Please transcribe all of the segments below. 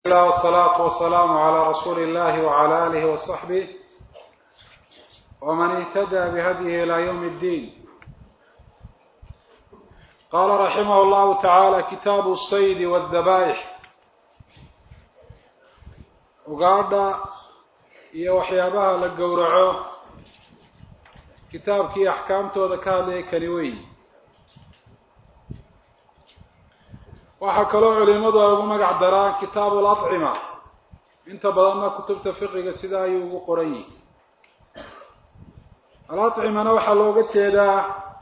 الله والصلاة والسلام على رسول الله وعلى آله وصحبه ومن اهتدى بهديه إلى يوم الدين قال رحمه الله تعالى كتاب الصيد والذبائح ugaadha iyo waxyaabaha la gowraco kitaabkii axkaamtooda ka hadlayay kani weyi waxaa kaloo culimadu ay ugu magac daraan kitaabu alacima inta badanna kutubta fiqiga sidaa ayuu ugu qoran yihi alacimana waxaa looga jeedaa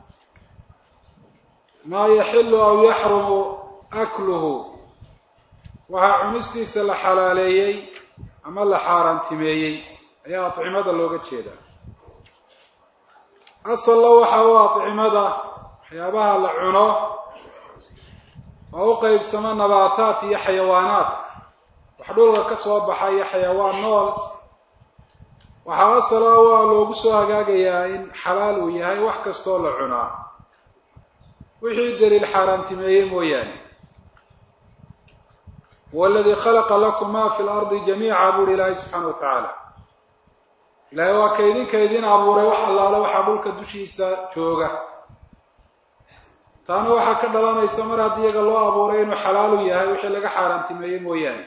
maa yaxilu aw yaxrumu akluhu waxaa cunistiisa la xalaaleeyey ama la xaaraantimeeyey ayaa acimada looga jeedaa asallo waxa u acimada waxyaabaha la cuno oo u qeybsamo nabaataat iyo xayawaanaat wax dhulka ka soo baxa iyo xayawaan nool waxaa asala waa loogu soo hagaagayaa in xalaal uu yahay wax kastoo la cunaa wixii daliil xaaraantimeeyey mooyaane waladii khalaqa lakum ma fi lardi jamiica buuhi ilaahay subxaana wa tacaala ilaahay waa ka idinka idin abuuray wax allaale waxaa dhulka dushiisa jooga taana waxaa ka dhalanaysa mar haddii iyaga loo abuuray inuu xalaalu yahay wixii laga xaaraantimeeyey mooyaane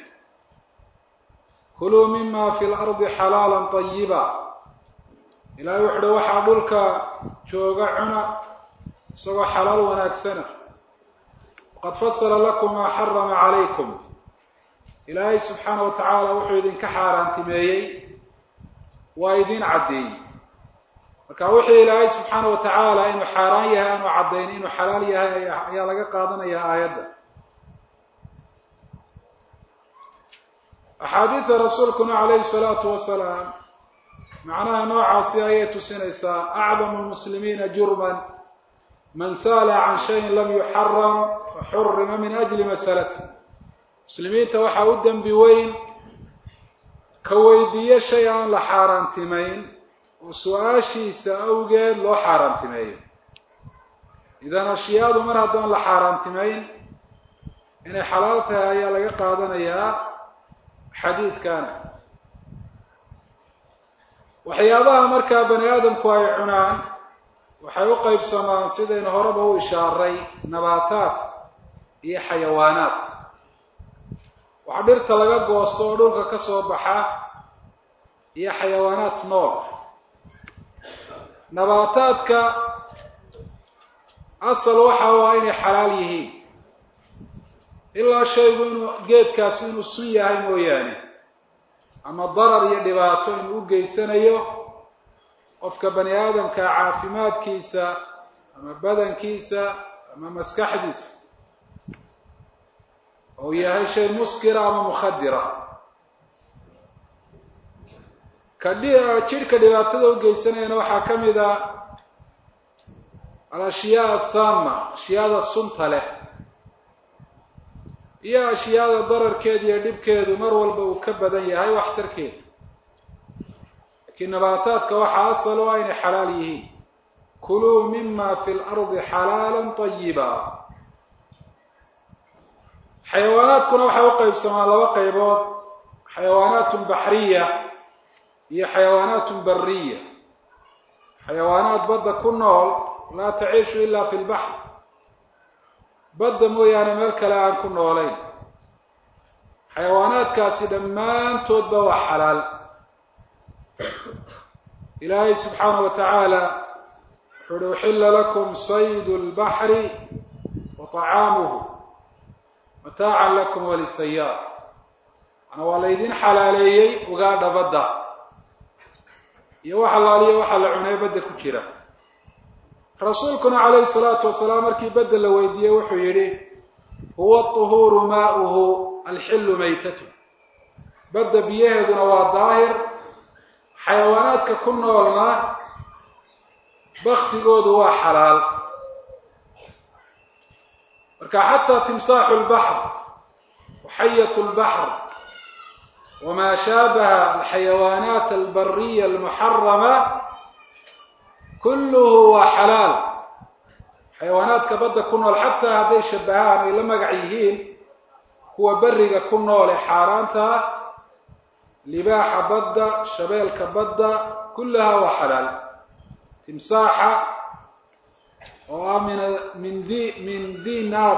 kuluu mima fi lardi xalaala tayiba ilahay wuxu uhi waxaa dhulka jooga cuna isagoo xalaal wanaagsana waqad fasala lakum maa xarama calaykum ilaahay subxaana wa tacaala wuxuu idinka xaaraantimeeyey waa idin caddeeyey marka wixii ilaahay subxaana wa tacaala inuu xaaraan yahay aanu caddayn inuu xalaal yahay ayaa laga qaadanaya aayadda axaadiida rasuulkuna calayhi salaatu wasalaam macnaha noocaasi ayay tusinaysaa acdamu lmuslimiina jurman man saala can shayin lam yuxaram faxurima min ajli masalati muslimiinta waxaa u dembi weyn ka weydiiyo shay aan la xaaraantimayn oo su-aashiisa awgeed loo xaaraantimeeyo idan ashyaadu mar haddaan la xaaraantimayn inay xalaal tahay ayaa laga qaadanayaa xadiidkana waxyaabaha markaa bani aadamku ay cunaan waxay u qeybsamaan sidaynu horeba u ishaaray nabaataat iyo xayawaanaat wax dhirta laga goosto oo dhulka ka soo baxa iyo xayawaanaat nool nabaataadka asal waxa waa inay xalaal yihiin ilaa shaygu inuu geedkaasi inuu sun yahay mooyaane ama darar iyo dhibaato inuu u geysanayo qofka bani aadamka caafimaadkiisa ama badankiisa ama maskaxdiisa ou yahay shay muskira ama mukhadira ka jidhka dhibaatada u geysanayana waxaa ka mid a alashyaa asama ashyaada sunta leh iyo ashyaada dararkeeda iyo dhibkeedu mar walba uu ka badan yahay waxtarkeeda laakiin nabaataadka waxaa asal o inay xalaal yihiin kuluu mima fi lardi xalaala tayiba xayawaanaadkuna waxay u qeybsamaan laba qaybood xayawaanaatun baxriya iyo xayawaanaatun bariya xayawaanaad badda ku nool laa taciishu ila fi lbaxr badda mooyaane meel kale aan ku noolayn xayawaanaadkaasi dhammaantoodba waa xalaal ilaahay subxaana wa tacaala wuxu uhi uxila lakum saydu lbaxri wa طacaamuhu mataacan lakum walisayaar mana waa laydin xalaaleeyey ugaadha badda iyo wax allaaliyo waxa la cunay badda ku jira rasuulkuna calayhi salaatu wasalaam markii badda la weydiiyey wuxuu yidhi huwa طuhuuru maauhu alxilu maytatu badda biyaheeduna waa daahir xayawaanaadka ku noolna baktigoodu waa xalaal marka xataa timsaaxu lbaxr waxayat lbaxr wma shaabaha alxayawaanaat albariya almuxarama kulluhu waa xalaal xayawaanaadka badda ku nool xataa hadday shabahaan ay la magac yihiin kuwa beriga ku noole xaaraanta libaaxa badda shabeelka badda kullahaa waa xalaal timsaaxa oo ah min min di min di naab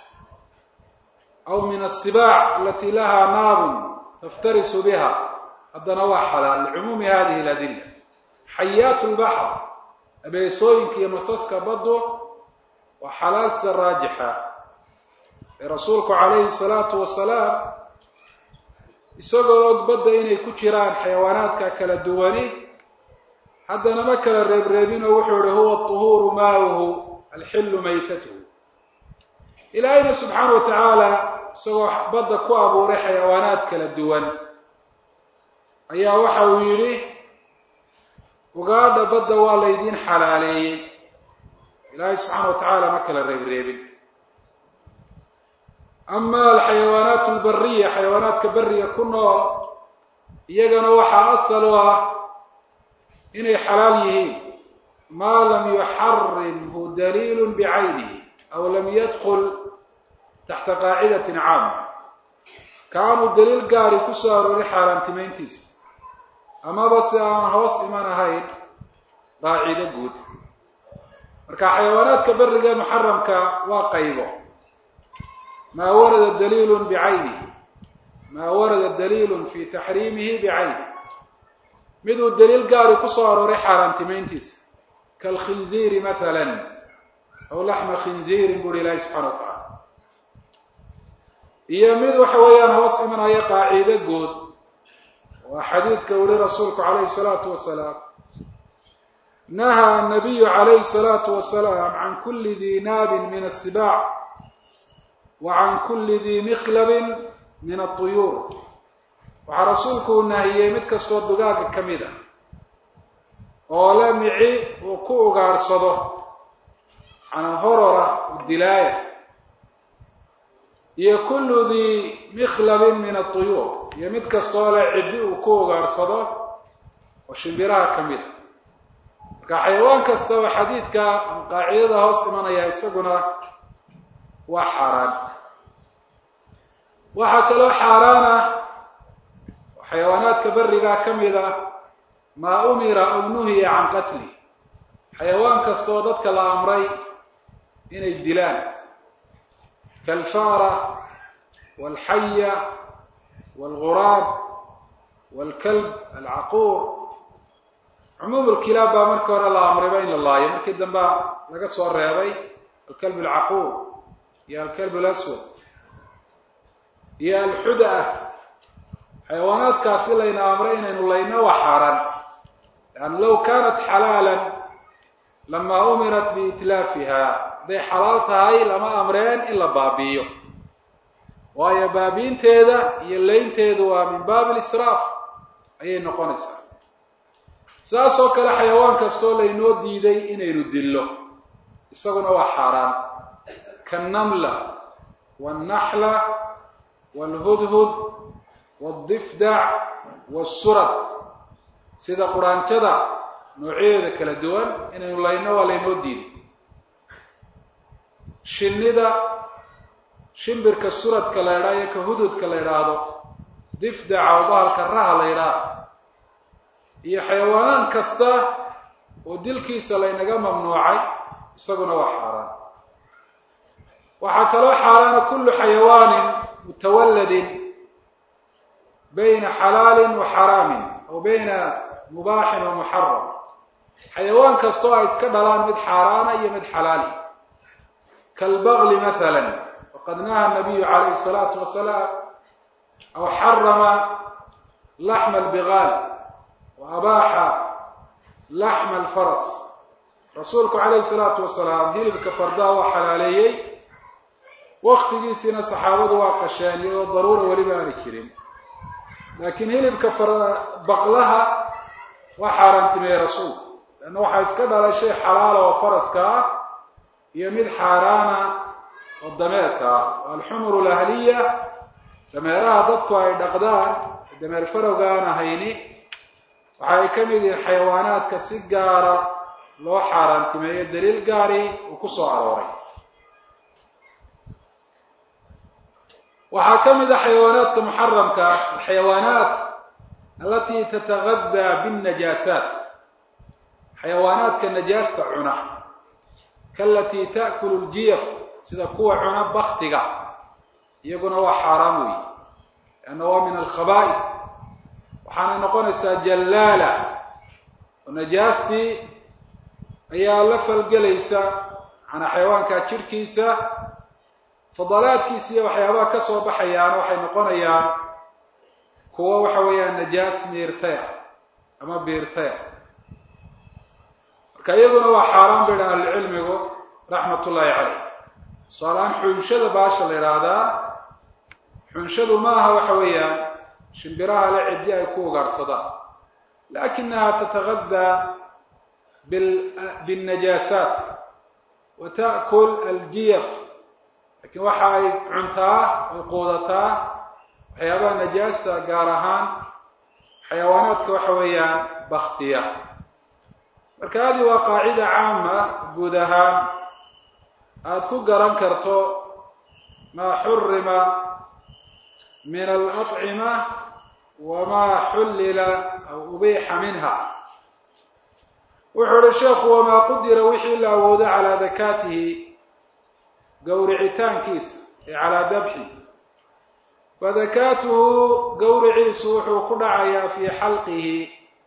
aw min asibaac alati lahaa naabun taftarisu biha haddana waa xalaal licumuumi hadihi aladilla xayaat lbaxr abeesooyinka iyo masaska baddu waa xalaal sida raajixa ee rasuulku calayhi salaatu wasalaam isagoo og badda inay ku jiraan xayawaanaadka kala duwani haddana ma kala reebreebinoo wuxuu ihi huwa tuhuuru maauhu alxillu maytatuhu ilaahayna subxaana wa tacaala isagoo badda ku abuuray xayawaanaad kala duwan ayaa waxa uu yidhi ugaadha badda waa laydiin xalaaleeyey ilaahay subxaana wa tacaala ma kala reebreebin ama alxayawaanaat albariya xayawaanaadka beriga ku nool iyagana waxaa asal u ah inay xalaal yihiin maa lam yuxarimhu daliilu bicaynihi aw lam yadkul taxta qaacidatin caama kaanuu daliil gaari ku soo arooray xaaraantimayntiisa amaba si aan hoos iman ahayn qaacido guud marka xayawaanaadka beriga muxaramka waa qaybo maa warada daliilun bicaynihi maa warada daliilun fi taxriimihi bicaynihi miduu daliil gaari ku soo arooray xaaraantimayntiisa kaalkhinziiri mathalan aw laxma khinziirin buri ilaahi subxana wa tacala iyo mid waxa weeyaan hoos imanaya qaacido guud waa xadiidka uli rasuulku calayhi salaatu wasalaam nahaa nabiyu calayhi salaatu wasalaam can kuli dii naabin min asibaac wa can kuli dii mikhlabin min atuyuur waxaa rasuulku uu nahiyey mid kastoo dugaaga ka mid a oo la mici uu ku ugaadhsado macnaa horora u dilaaya iyo kullu dii mikhlabin min atuyuur iyo mid kastoo le ciddi uu ku ugaadhsado oo shimbiraha ka mid a marka xayawaan kasta oo xadiidka qaacidada hoos imanaya isaguna waa xaaraan waxaa kaloo xaaraana xayawaanaadka berigaa ka mid a maa umira aw nuhiya can qatli xayawaan kastaoo dadka la amray inay dilaan kaalfaara waalxaya waalguraab waalkalb alcaquur cumuum lkilaab baa markii hore la amrayba in la laayo markii dambea laga soo reebay alkalb alcaquur iyo alkalb alaswad iyo alxuda-a xayawaanaadkaasi layna amray inaynu layno waa xaaraan leanna low kaanat xalaalan lamaa umirat biitlaafiha hadday xalaal tahay lama amreen in la baabi'iyo waayo baabiinteeda iyo laynteedu waa min baabi lisraaf ayay noqonaysaa saas oo kale xayawaan kastoo laynoo diiday inaynu dillo isaguna waa xaaraan kaannamla waalnaxla waalhudhud waaldifdac waasurad sida quraanjada noocyadeeda kala duwan inaynu layno waa laynoo diiday shinnida shimbirka suradka la ydhaha iyo ka hududka la ydhaahdo difdaca oo bahalka raha la ydhaah iyo xayawaanaan kasta oo dilkiisa laynaga mamnuucay isaguna waa xaaraan waxaa kaloo xaaraana kullu xayawaanin mutawaladin bayna xalaalin wa xaraamin aw bayna mubaaxin wa muxaram xayawaan kastoo ay iska dhalaan mid xaaraana iyo mid xalaali kaalbagli maala waqad naha nabiyu calayhi salaatu wasalaam aw xarama laxma albigaal wa abaaxa laxma alfaras rasuulku calayhi salaatu wasalaam hilibka fardaa waa xalaaleeyey waktigiisiina saxaabadu waa qasheen iyadoo daruura weliba aani jirin laakiin hilibka baqlaha waa xaaraantimeeyey rasuulku leanna waxaa iska dhalay shay xalaala oo faraska ah iyo mid xaaraana oo dameerka ah oo alxumuru alahliya dameeraha dadku ay dhaqdaan dameer farowga aan ahayni waxa ay ka mid yihiin xayawaanaadka si gaara loo xaaraantimeeyo daliil gaari uu ku soo arooray waxaa ka mid a xayawaanaadka muxaramka alxayawaanaat alati tatagadaa binnajaasaat xayawaanaadka najaasta cuna kaalatii ta'kulu ljiyaf sida kuwa cuna baktiga iyaguna waa xaaraam weeye lianna waa min alkhabaa'id waxaanay noqonaysaa jallaala oo najaastii ayaa la falgelaysa macnaa xayawaankaa jirhkiisa fadalaadkiisa iyo waxyaabaha ka soo baxayaana waxay noqonayaan kuwo waxa weeyaan najaas miirtay ah ama biirtay ah marka iyaduna waa xaaraan bay dhahan ahlucilmigu raxmat ullaahi caleyh tusaalahaan xunshada baasha la idhaahdaa xunshadu maaha waxa weeyaan shimbiraha le ciddi ay ku ugaadhsadaan laakinaha tatagadaa binnajaasaat wa ta'kul aljiyaf lakin waxa ay cuntaa ay quudataa waxyaabaha najaasta gaar ahaan xayawaanaadka waxa weeyaan baktiya marka adi waa qaacida caama guud ahaan aada ku garan karto maa xurima min alacima wamaa xullila aw ubiixa minha wuxuu uhi sheekhu wamaa qudira wixii la awoodo calaa dakaatihi gowricitaankiisa ee calaa dabxi fadakaatuhu gowriciisu wuxuu ku dhacayaa fii xalqihi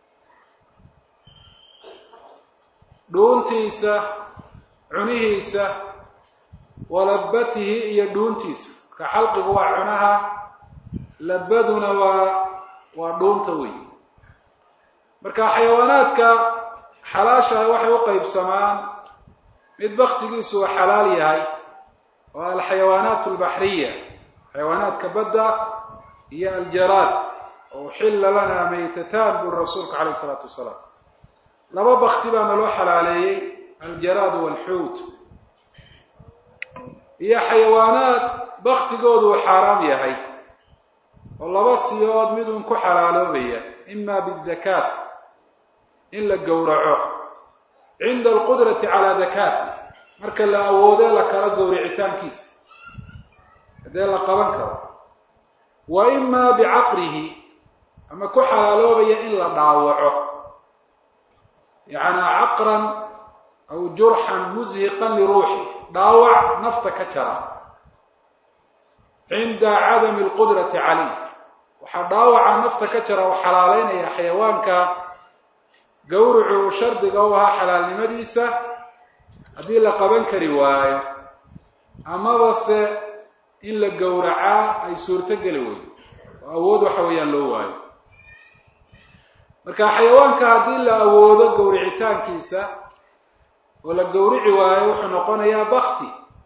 dhuuntiisa cunihiisa walabatihi iyo dhuuntiisa marka xalqigu waa cunaha labaduna waa waa dhuunta wey marka xayawaanaadka xalaashaha waxay u qeybsamaan mid baktigiisu uu xalaal yahay oo alxayawaanaat albaxriya xayawaanaadka badda iyo aljaraad oo uxilla lanaa maytataan buri rasuulku calayh isalaatu wasalaam laba bakti baana loo xalaaleeyey aljaraad walxuut iyo xayawaanaad baktigoodu uu xaaraam yahay oo laba siyood midun ku xalaaloobaya ima bidakaat in la gowraco cinda alqudrati calaa dakaati marka la awoodee la kala gowricitaankiisa haddee la qaban karo wa imaa bicaqrihi ama ku xalaaloobaya in la dhaawaco yacnaa caqran aw jurxan mushiqan liruuxi dhaawac nafta ka jara cinda cadami alqudrati calayh waxaa dhaawaca nafta ka jara u xalaaleynaya xayawaanka gawricu uu shardiga u ahaa xalaalnimadiisa haddii la qaban kari waayo amaba se in la gowracaa ay suurto geli weydo oo awood waxa weeyaan loo waayo marka xayawaanka haddii la awoodo gowricitaankiisa oo la gowrici waayo wuxuu noqonayaa bakti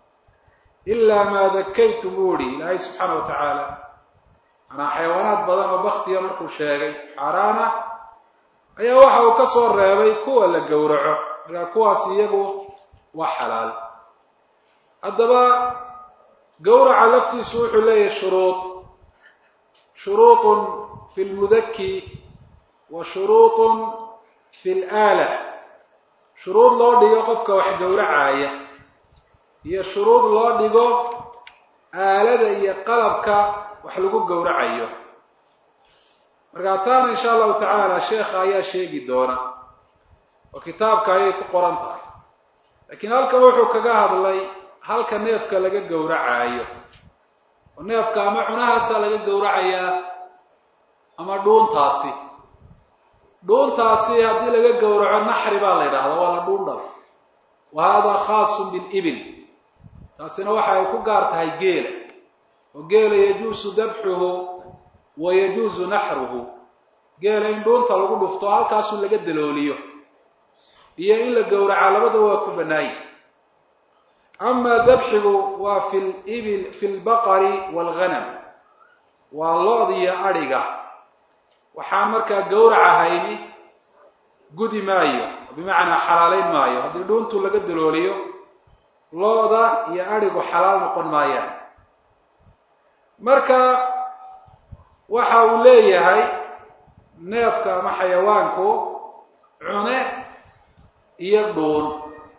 ilaa maa dakaytum buu ihi ilaahay subxaana wa tacaala manaa xayawaanaad badan oo baktiga markuu sheegay xaaraana ayaa waxa uu ka soo reebay kuwa la gowraco markaa kuwaas iyagu waa xalaal haddaba gowraca laftiisu wuxuu leeyahay shuruud shuruuطun fi lmudaki wa shuruuطun fi laala shuruud loo dhigo qofka wax gowracaaya iyo shuruud loo dhigo aalada iyo qalabka wax lagu gowracayo markaa taana insha allahu tacaala sheekha ayaa sheegi doona oo kitaabka ayay ku qoran tahay laakiin halkan wuxuu kaga hadlay halka neefka laga gowracaayo oo neefka ama cunahaasaa laga gowracayaa ama dhuuntaasi dhuuntaasi haddii laga gowraco naxri baa la yidhahdaa waa la dhuun dhal wa hada khaasun bilibil taasina waxa ay ku gaar tahay geela oo geela yajuusu dabxuhu wa yajuusu naxruhu geela in dhuunta lagu dhufto halkaasu laga dalooliyo iyo in la gowracaa labadaba waa ku bannaaye amaa dabxigu waa fi libil fi lbaqari waalghanam waa lo-da iyo adhiga waxaan markaa gowraca hayni gudi maayo bimacnaa xalaalayn maayo haddii dhuuntu laga dalooliyo lo-da iyo adhigu xalaal noqon maayaan marka waxa uu leeyahay neefka ama xayawaanku cune iyo dhuun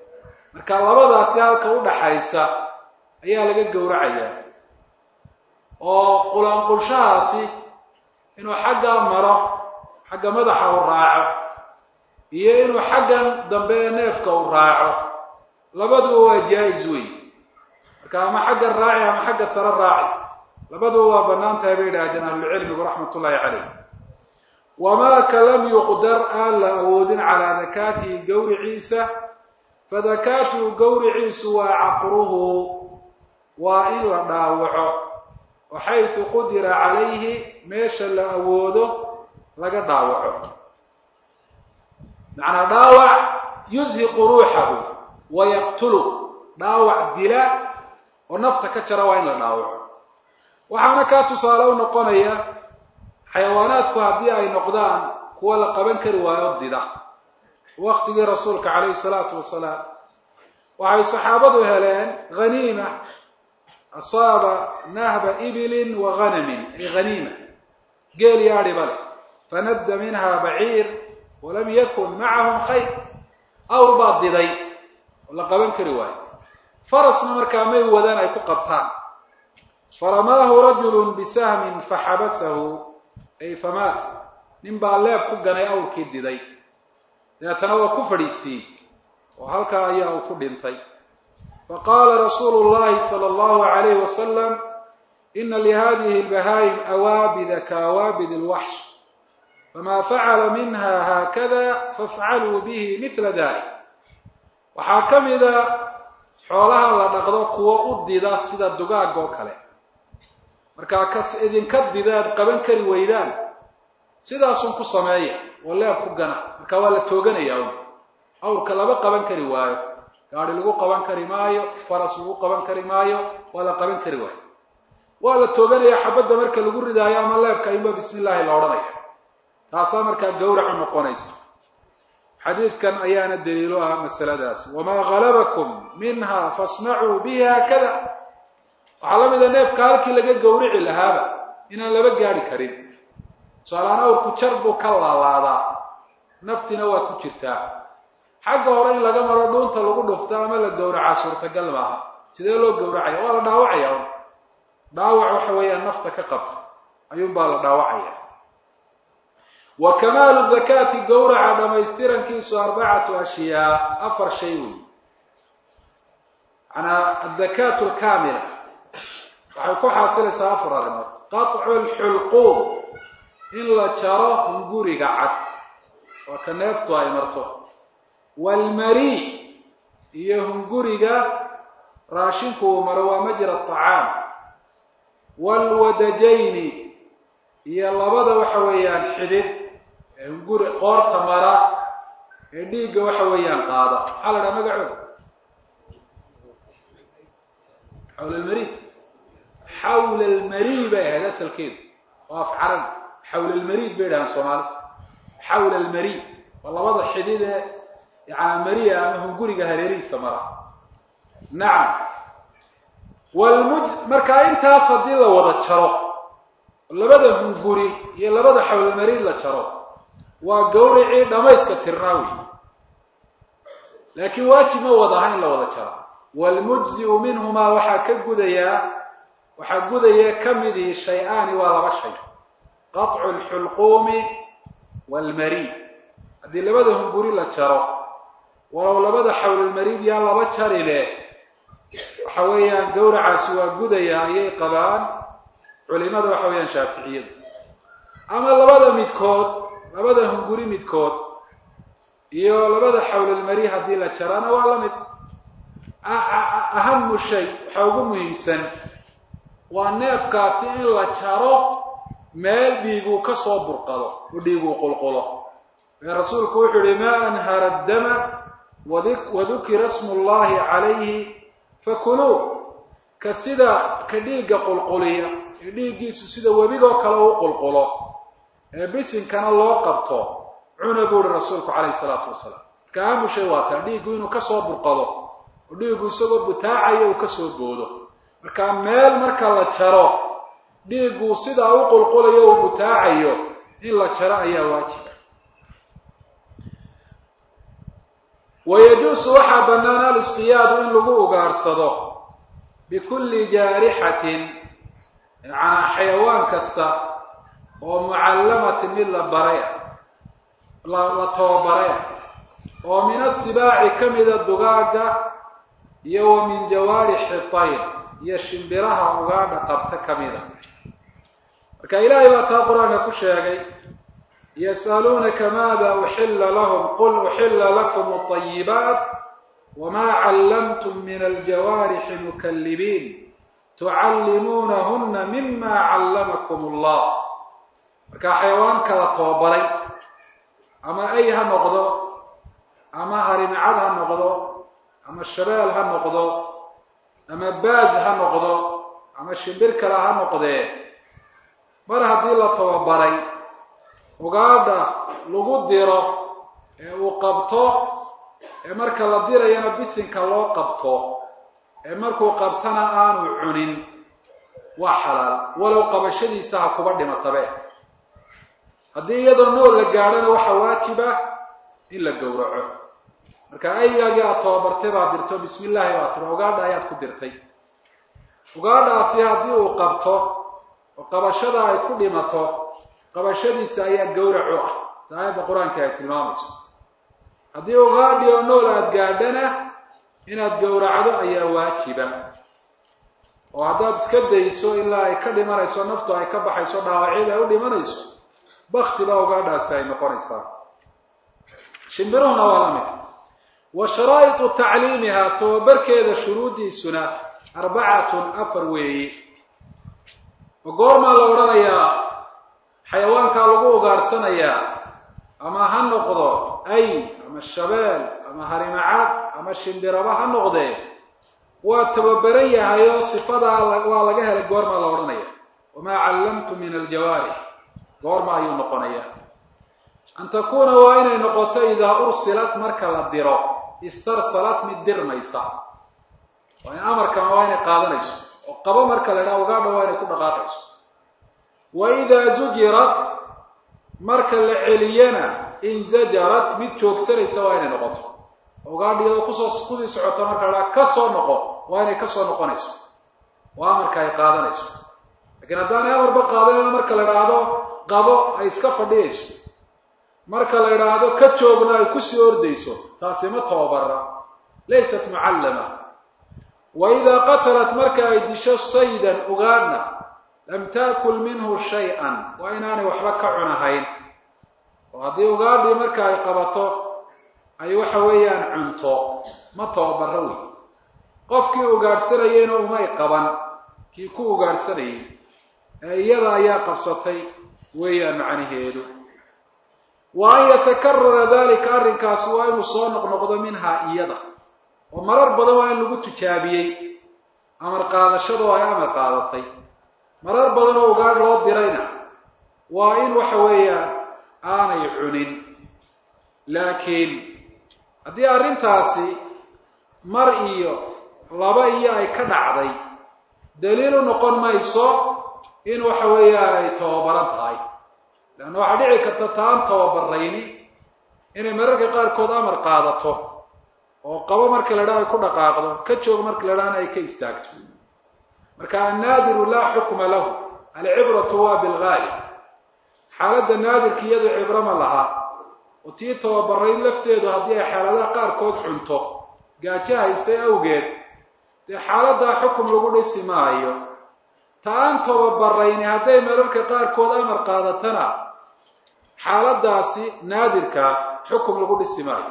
marka labadaasi halka u dhaxaysa ayaa laga gowracayaa oo qulaanqulshahaasi inuu xaggaa maro xagga madaxa u raaco iyo inuu xaggan dambe ee neefka u raaco labaduba waa jaa-is wey marka ama xagga raaci ama xagga sare raaci labaduba waa bannaan tahay bay yidhaahdeen ahlucilmigu raxmat ullaahi caleyh wamaa ka lam yuqdar aan la awoodin calaa dakaatihi gowriciisa fadakaatuhu gowriciisu waa caqruhu waa in la dhaawaco oo xaysu qudira calayhi meesha la awoodo laga dhaawaco macnaa dhaawac yushiqu ruuxahu wa yaqtulu dhaawac dila oo nafta ka jara waa in la dhaawaco waxaana kaa tusaale u noqonaya xayawaanaadku haddii ay noqdaan kuwa la qaban kari waayo dida waktigii rasuulka calayhi salaatu wasalaam waxay saxaabadu heleen haniima asaaba nahba ibilin wa hanamin ay haniima geel iyo adhiba leh fanadda minha baciir walam yakun macahum khayr awr baa diday oo la qaban kari waayo farasna markaa may wadaan ay ku qabtaan faramaahu rajulu bisahmin faxabasahu ay famaat nin baa leeb ku ganay awrkii diday dabeetana waa ku fadhiisiiyey oo halkaa ayaa uu ku dhintay faqaala rasuulu llahi sala allahu alayhi wasalam ina lihadihi lbahaayim awaabida kaawaabid lwaxsh famaa facala minha haakada fafcaluu bihi mila dalik waxaa ka mida xoolaha la dhaqdo kuwo u dida sida dugaag oo kale markaa kas idinka didaad qaban kari weydaan sidaasun ku sameeya oo leeb ku gana marka waa la tooganaya un awrka lama qaban kari waayo gaadi lagu qaban kari maayo faras lagu qaban kari maayo waa la qaban kari waayo waa la tooganaya xabadda marka lagu ridaayo ama leebka ayunba bismi illaahi la odhanaya taasaa markaa gawracu noqonaysa xadiidkan ayaana daliilo ah masaladaas wamaa halabakum minha fasnacuu bihi haakada waxaa la mida neefka halkii laga gawrici lahaaba inaan laba gaari karin tusaaleaan awrku jar buu ka laalaadaa naftina waa ku jirtaa xagga hore in laga maro dhuunta lagu dhufto ama la gawracaa suurtagal maaha sidee loo gawracaya waa la dhaawacaya un dhaawac waxa weeyaan nafta ka qabta ayuunbaa la dhaawacaya wa kamaalu dakaati gawraca dhamaystirankiisu arbacatu ashyaa afar shay wey manaa adakaatu alkaamila waxay ku xaasilaysaa afar arrimood qaطcu lxulquum in la jaro hunguriga cad waa ka neeftu ay marto waalmari iyo hunguriga raashinku uu maro waa majra aطacaam waalwadajayni iyo labada waxa weeyaan xidid ee hunguri qoorta mara ee dhiigga waxa weeyaan qaada maxaa la dhaha magacooda xawla almari xawla almari bay ahayd asalkeedu oo af carabi xawla almariid bay dhahaan soomaalida xawla almari waa labada xidid ee yaana mariya ama hunguriga hareerihiisa mara nacam walmuj markaa intaas haddii la wada jaro labada hunguri iyo labada xawlalmariid la jaro waa gawricii dhamayska tirnaa wey laakiin waajib ma wada aha in la wada jaro waalmujziu minhumaa waxaa ka gudayaa waxaa gudaya ka midii shay-aani waa laba shay qaطcu lxulquumi waalmariid haddii labada hunguri la jaro walow labada xawlalmariid yaa laba jari leh waxa weeyaan gawracaasi waa gudaya ayay qabaan culimada waxa weeyaan shaaficiyadu ama labada midkood labada hunguri midkood iyo labada xawlalmari haddii la jarana waa la mid ahamu shay waxaa ugu muhiimsan waa neefkaasi in la jaro meel dhiiguu ka soo burqado oo dhiiguu qulqulo ee rasuulku wuxuu yihi maa anhara dama wadukira smu llahi calayhi fakuluu ka sida ka dhiigga qulquliya ee dhiiggiisu sida webigoo kale u qulqulo ee bisinkana loo qabto cuna buu ihi rasuulku calayhi salaatu wasalaam marka ahamu shay waa taa dhiiggu inuu kasoo burqado oo dhiiggu isagoo butaacaya uu kasoo boodo marka meel marka la jaro dhiiggu sidaa u qulqulayo uu butaacayo in la jaro ayaa waajiba wayajuusu waxaa bannaan alistiyaadu in lagu ugaarsado bikulli jaarixatin yacnaa xayawaan kasta oo mucallamatin mid la baray ah la la tababaray ah oo min asibaaci ka mida dugaagga iyo wa min jawaarixi tayr iyo shimbiraha ugaadha qabta ka mida marka ilaahay baa taa qur-aanka ku sheegay yas'aluunaka maada uxilla lahum qul uxilla lakum alayibaat wma callamtum min aljawaarixi mukallibiin tucallimuunahuna mima callamakum allah marka xayawaanka la tababaray ama ay ha noqdo ama harimcad ha noqdo ama shabeel ha noqdo ama baaz ha noqdo ama shimbir kale ha noqdee mar haddii la tababaray ugaadha lagu diro ee uu qabto ee marka la dirayana bisinka loo qabto ee markuu qabtana aanu cunin waa xalaal walow qabashadiisa ha kuba dhimatabe haddii iyadoo nool la gaadhana waxaa waajiba in la gowraco marka aygaagii aada tababartay baad dirto bismi illaahi baa tiri ugaadha ayaad ku dirtay ugaadhaasi haddii uu qabto oo qabashada ay ku dhimato qabashadiisa ayaa gowracu ah si aayadda qur-aanka ay tilmaamayso haddii ugaadhi oo nool aada gaadhana inaad gowracdo ayaa waajiba oo haddaad iska dayso ilaa ay ka dhimanayso naftu ay ka baxayso dhaawacyada ay u dhimanayso bakti baa ugaadhaasi ay noqonaysaa shimbiruhuna waa la mid wa sharaa'itu tacliimiha tababarkeeda shuruuddiisuna arbacatun afar weeye oo goormaa la odhanayaa xayawaankaa lagu ugaarsanayaa ama ha noqdo ay ama shabeel ama harimacad ama shimbiraba ha noqdee waa tababaran yahay oo sifadaa waa laga helay goormaa la odhanaya wamaa callamtu min aljawaarix goorma ayuu noqonayaa an takuuna waa inay noqoto idaa ursilat marka la diro istarsalat mid dirmaysa waa in amarkama waa inay qaadanayso oo qabo marka la idhaha ugaadha waa inay ku dhaqaaqayso wa idaa zujirat marka la celiyana inzajarat mid joogsanaysa waa inay noqoto ugaadha iyadoo kusoo kusii socoto marka la dhaha ka soo noqo waa inay ka soo noqonayso oo amarka ay qaadanayso lakiin haddaanay amarba qaadanayno marka la idhaahdo qabo ay iska fadhiyayso marka la idhaahdo ka joogna ay kusii ordayso taasi ma tababara laysat mucallama wa idaa qatalat marka ay disho saydan ugaadhna lam taakul minhu shay-an waa inaanay waxba ka cunahayn oo haddii ugaadhii marka ay qabato ay waxa weeyaan cunto ma tababaro wey qofkii ugaadhsanayeyna umay qaban kii ku ugaadhsanayay ee iyada ayaa qabsatay weeyaan macnaheedu wa an yatakarara dalika arrinkaasi waa inuu soo noqnoqdo minhaa iyada oo marar badan waa in lagu tijaabiyey amar qaadashadoo ay amar qaadatay marar badan oo ugaadh loo dirayna waa in waxa weeyaan aanay cunin laakiin haddii arrintaasi mar iyo laba iyo ay ka dhacday daliil u noqon mayso in waxa weeyaan ay tababaran tahay leanna waxaa dhici karta taan tababarayni inay mararka qaarkood amar qaadato oo qabo marka la dhaha ay ku dhaqaaqdo ka joogo marka la dhahana ay ka istaagto marka annaadiru laa xukma lahu alcibratu waa bilgaalib xaaladda naadirka iyadu cibro ma laha oo tii tababarayn lafteedu haddii ay xaaladaha qaarkood cunto gaajo haysay awgeed dee xaaladdaa xukum lagu dhisi maayo ta aan tababarayni hadday mararka qaarkood amar qaadatana xaaladaasi naadirka xukum lagu dhisi maayo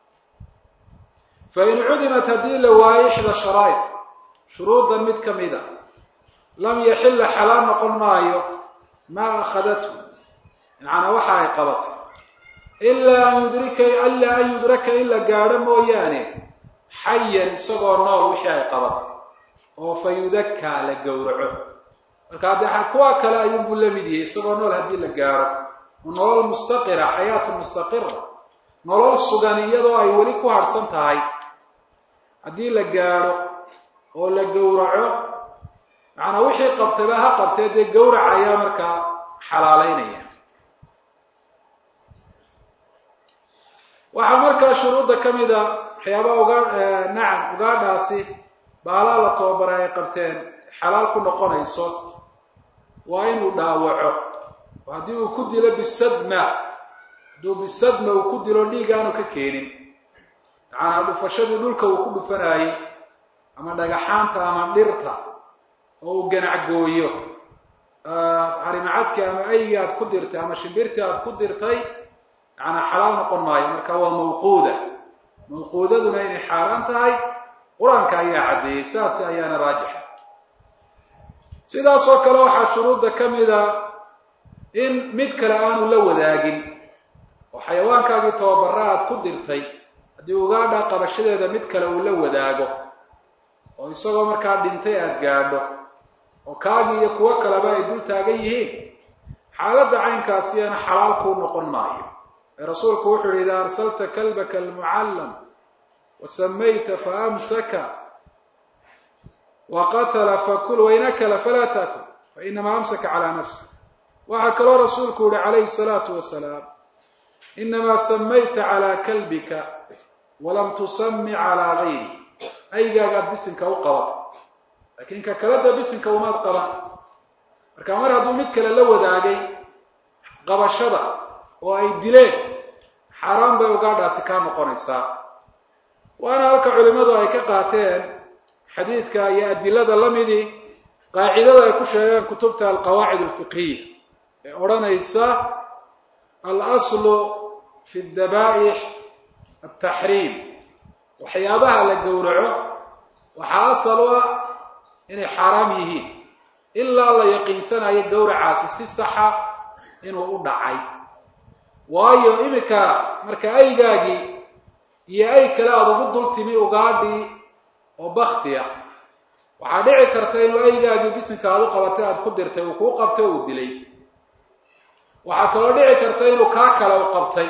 fa in cudimat haddii la waayo ixda sharaa'id shuruuddan mid ka mid a lam yaxilla xalaal noqon maayo maa akhadathu macnaa waxa ay qabatay ilaa an yudrika ilaa an yudraka in la gaadho mooyaane xayan isagoo nool wixii ay qabatay oo fa yudakaa la gowraco marka haddee kuwa kale ayuunbuu la mid yahay isagoo nool haddii la gaadho nolol mustaqira xayaatu mustaqira nolol sugan iyadoo ay weli ku harhsan tahay haddii la gaadho oo la gowraco macnaa wixii qabtayba ha qabtee dee gowrac ayaa markaa xalaaleynaya waxaa markaa shuruudda ka mid a waxyaabaha ugaa nacam ugaadhaasi baalaa la tababaray ay qabteen xalaal ku noqonayso waa inuu dhaawaco oo haddii uu ku dilo bisadma hadduu bisadma uu ku dilo dhiig aanu ka keenin macanaa dhufashadii dhulka uu ku dhufanaayey ama dhagaxaanta ama dhirta oo uu ganacgooyo harimacadkii ama aygii aad ku dirtay ama shimbirtii aad ku dirtay macanaa xalaal noqon maayo marka waa mawquuda mawquudaduna inay xaaraan tahay qur-aanka ayaa caddeeyey saas ayaana raajixa sidaas oo kale waxaa shuruudda ka mida in mid kale aanu la wadaagin oo xayawaankaagii tababara aad ku dirtay haddii ugaadha qabashadeeda mid kale uu la wadaago oo isagoo markaa dhintay aada gaadho oo kaagii iyo kuwo kaleba ay dul taagan yihiin xaaladda caynkaasiyana xalaal kuu noqon maayo ee rasuulku wuxuu yihi idaa arsalta kalbaka almucallam wa samayta faamsaka wa qatala fakul wain akala falaa taakul fainamaa amsaka calaa nafsi waxaa kaloo rasuulku yihi calayhi salaatu wasalaam inamaa samayta calaa kalbika walam tusami calaa gayri aygaagaad bisinka u qabatay laakiin ka kaleda bisinka umaad qaban marka mar hadduu mid kale la wadaagay qabashada oo ay dileen xaaraan bay ugaadhaasi kaa noqonaysaa waana halka culimmadu ay ka qaateen xadiidka iyo adilada la midii qaacidada ay ku sheegeen kutubta alqawaacid alfiqhiya ee odhanaysa alaslu fi dabaa'ix altaxriim waxyaabaha la gowraco waxaa asal u ah inay xaaraam yihiin ilaa la yaqiinsanayo gowracaasi si saxa inuu u dhacay waayo iminka marka aygaagii iyo ay kale aada ugu dul timi ugaadhii oo baktiya waxaa dhici karta inuu aygaagii bisinka aad u qabatay aada ku dirtay uu kuu qabtay uu dilay waxaa kaloo dhici karta inuu kaa kale u qabtay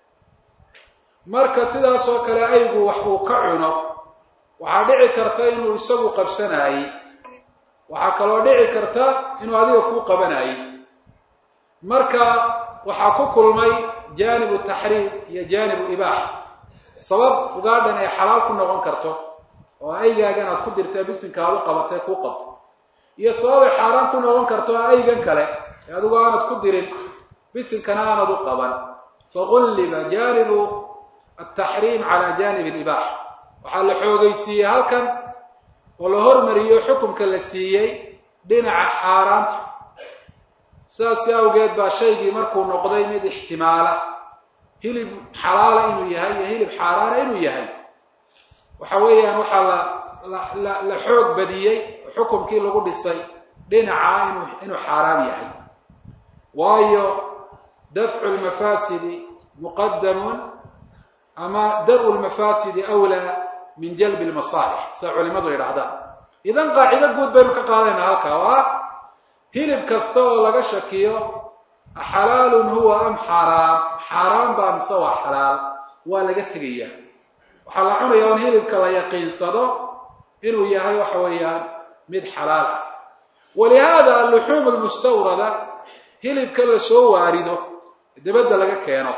marka sidaas oo kale aygu wax uu ka cuno waxaa dhici karta inuu isagu qabsanaayey waxaa kaloo dhici karta inuu adiga kuu qabanayey marka waxaa ku kulmay jaanibu taxriim iyo jaanibu ibaaxa sabab ugaadhan ay xalaal ku noqon karto oo aygaagan aad ku dirtay bisinka aad u qabatay kuu qabto iyo sabab ay xaaraan ku noqon karto oo aygan kale ee adigu aanad ku dirin bisinkana aanad u qaban fagulliba jaanibu altaxriim cala jaanibi alibaaxa waxaa la xoogaysiiyey halkan oo la hormariyo xukumka la siiyey dhinaca xaaraanta sidaasi awgeed baa shaygii markuu noqday mid ixtimaala hilib xalaala inuu yahay iyo hilib xaaraana inuu yahay waxa weeyaan waxaa la la la xoog badiyey oo xukumkii lagu dhisay dhinaca inuu inuu xaaraam yahay waayo dafcu lmafaasidi muqadamun ama dar-u lmafaasidi awlaa min jalbi lmasaalix sida culimadu yidhaahdaan idan qaacido guud baynu ka qaadayna halkaa oo ah hilib kasta oo laga shakiyo xalaalun huwa am xaaraam xaaraan baa mise waa xalaal waa laga tegayaa waxaa la cunayaa on hilibka la yaqiinsado inuu yahay waxa weeyaan mid xalaal ah walihaada alluxuum almustawrada hilibka la soo waarido dabadda laga keeno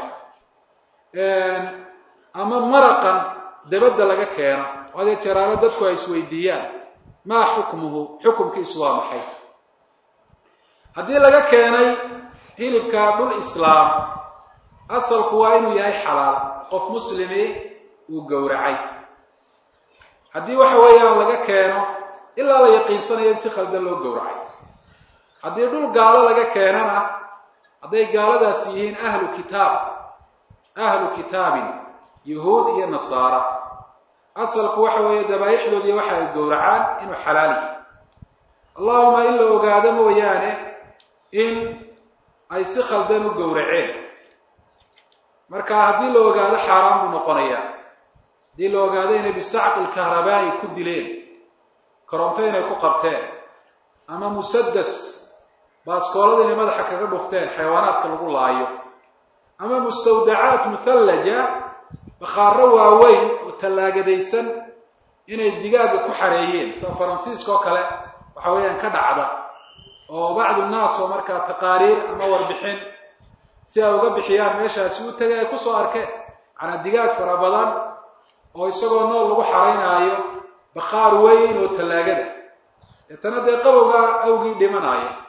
ama maraqan dabadda laga keeno adee jeraalo dadku ay isweydiiyaan maa xukmuhu xukumkiisu waa maxay haddii laga keenay hilibka dhul islaam asalku waa inuu yahay xalaal qof muslimi uu gowracay haddii waxa weeyaan laga keeno ilaa la yaqiinsanayo in si khaldan loo gowracay haddii dhul gaalo laga keenana hadday gaaladaasi yihiin ahlu kitaab ahlu kitaabin yuhuud iyo nasaara asalku waxa weeye dabaaixdoodii waxa ay gowracaan inuu xalaal yahay allahuma in la ogaado mooyaane in ay si khaldan u gowraceen marka haddii la ogaado xaaraan buu noqonayaa haddii la ogaado inay bisacqi lkahrabaa'i ku dileen koronto inay ku qabteen ama musadas baaskoolada inay madaxa kaga dhufteen xayawaanaadka lagu laayo ama mustawdacaat muhallaja bakhaaro waaweyn oo tallaagadaysan inay digaaga ku xareeyeen sida faransiiska oo kale waxa weeyaan ka dhacda oo bacdu nnaas oo markaa taqaariir ama warbixin si ay uga bixiyaan meeshaasi u tegay ay kusoo arkeen macnaa digaag fara badan oo isagoo nool lagu xaraynaayo bakhaar weyn oo tallaagada deetana dee qabowga awgii dhimanaayo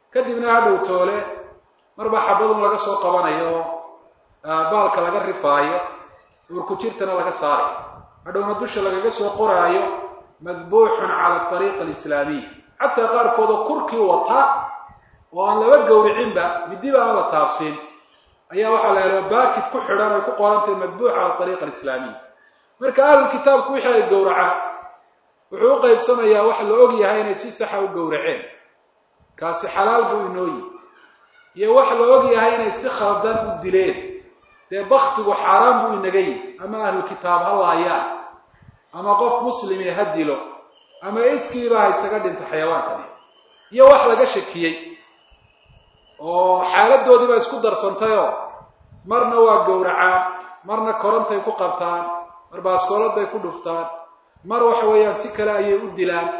kadibna hadhow toole marba xabadun laga soo qabanayo baalka laga rifaayo uurkujirtana laga saarayo hadhowna dusha lagaga soo qoraayo madbuuxun cala ariiqa alislaamiy xataa qaarkood oo kurkii wata oo aan laba gowricinba midiba aan la taabsin ayaa waxaa la helo baakid ku xidhan ay ku qorantahay madbuuc cala ariiqa alislaamiy marka ahlulkitaabku wixii ay gowracaan wuxuu u qaybsamayaa wax la og yahay inay si saxa u gowraceen kaasi xalaal buu inooyi iyo wax la og yahay inay si khaldan u dileen dee baktigu xaaraan buu inaga yihi ama ahlulkitaab ha laayaan ama qof muslimi ha dilo ama iskiiba ha isaga dhinta xayawaankani iyo wax laga shakiyey oo xaaladoodii baa isku darsantayoo marna waa gowracaan marna korontay ku qabtaan mar baaskooladay ku dhuftaan mar waxa weeyaan si kale ayay u dilaan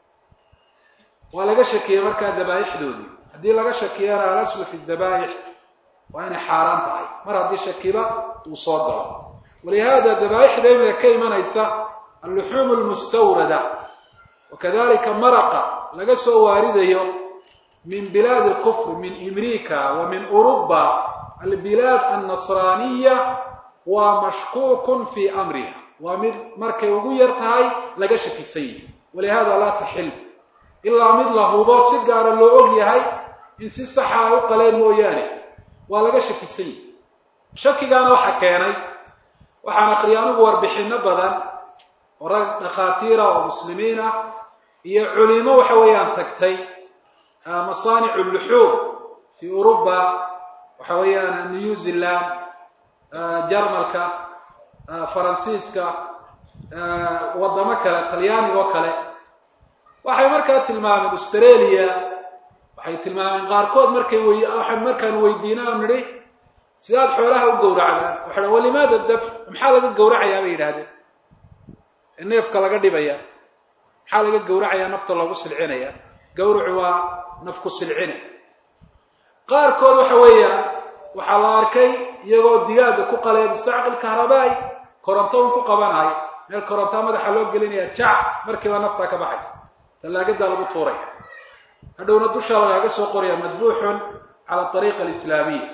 waa laga shakiyey markaa dabaa'ixdoodii haddii laga shakiyana alaslu fi dabaa'ix waa inay xaaraan tahay mar haddii shakiba uu soo galo walihaada dabaa'ixda imiga ka imanaysa alluxuum almustawrada wakadalika maraqa laga soo waaridayo min bilaad alkufr min imrika wa min uruba albilaad annasraaniya waa mashkuukun fi amriha waa mid markay ugu yar tahay laga shakisan yihi walihada laa taxil ilaa mid la hubo si gaara loo og yahay in si saxa ay u qaleen mooyaane waa laga shakisan yihi shakigaana waxa keenay waxaan akriya anigu warbixino badan oo rag dhakhaatiira oo muslimiin ah iyo culimo waxa weeyaan tagtay masaanic luxuum fi uruba waxa weeyaan new zealand jarmalka faransiiska waddamo kale talyaaniga oo kale waxay markaa tilmaameen australia waxay tilmaameen qaarkood markay wy waxaan markaan weydiina o nidhi sidaad xoolaha u gowracdaan waxay walimaada dabx maxaa laga gowracayaa bay yidhahdeen neefka laga dhibaya maxaa laga gowracayaa nafta loogu silcinaya gawracu waa nafku silcine qaarkood waxa weeyaan waxaa la arkay iyagoo digaaga ku qalaya bisacqil kahrabaay koronto un ku qabanayo meel korontaa madaxa loo gelinaya jac markiiba naftaa ka baxaysa tallaagadaa lagu tuuraya hadhowna dushaa lagaaga soo qoraya madbuuxun cala ariiqa alislaamiya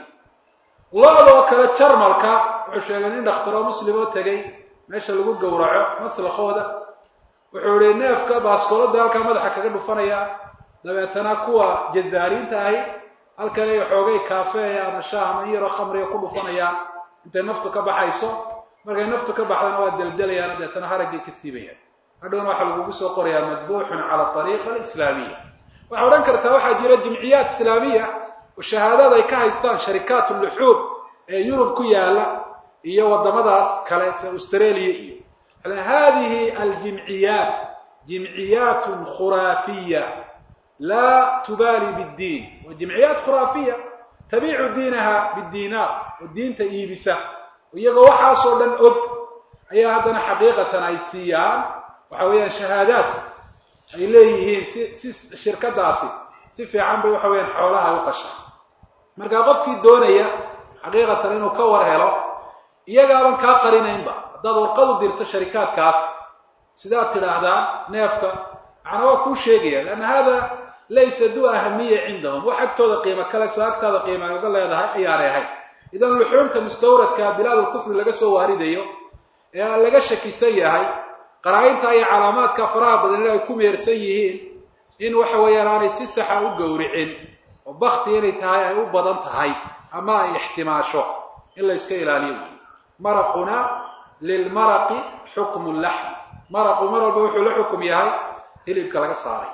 lo-doo kale jarmalka wuxuu sheegay nin dhakhtaroo muslim oo tegay meesha lagu gowraco maslakooda wuxuu ihi neefka baaskoolada halkaa madaxa kaga dhufanaya dabeetana kuwa jazaariinta ahi halkan ay xoogay kaafeeya ama shaah ama in yaroo khamriga ku dhufanayaan intay naftu ka baxayso markay naftu ka baxdana waa deldelayaan dabeetana haraggay ka siibayaan hadhowna waxaa lagugu soo qorayaa madbuuxun cala ariiqa alislaamiya waxaa odhan kartaa waxaa jira jimciyaad islaamiya oo shahaadada ay ka haystaan sharikaat luxuub ee yurub ku yaala iyo waddamadaas kale sida australia iyo hadihi aljimciyaat jimciyaatun khuraafiya laa tubaali biddiin waa jimciyaat khuraafiya tabiicu diinaha bidiinaar oo diinta iibisa iyagoo waxaasoo dhan og ayaa haddana xaqiiqatan ay siiyaan waxa weeyaan shahaadaad ay leeyihiin si si shirkadaasi si fiican bay waxa weyaan xoolaha ay u qashaa marka qofkii doonaya xaqiiqatan inuu ka war helo iyagaaban kaa qarinaynba haddaad warqad u dirto sharikaadkaas sidaad tidhaahdaa neefka macnaa waa kuu sheegaya leanna hada laysa du ahamiya cindahum wax agtooda qiimo kale sida agtaada qiima ay uga leedahay ayaanay ahayn idan luxuumta mustawradka bilaad ulkufri laga soo waaridayo ee laga shakisan yahay qaraa-inta iyo calaamaadka faraha badan in ay ku meersan yihiin in waxa weeyaan aanay si saxa u gowricin oo bakti inay tahay ay u badan tahay ama ay ixtimaasho in la yska ilaaliyo wey maraquna lilmaraqi xukmu laxm maraqu mar walba wuxuu la xukum yahay hilibka laga saaray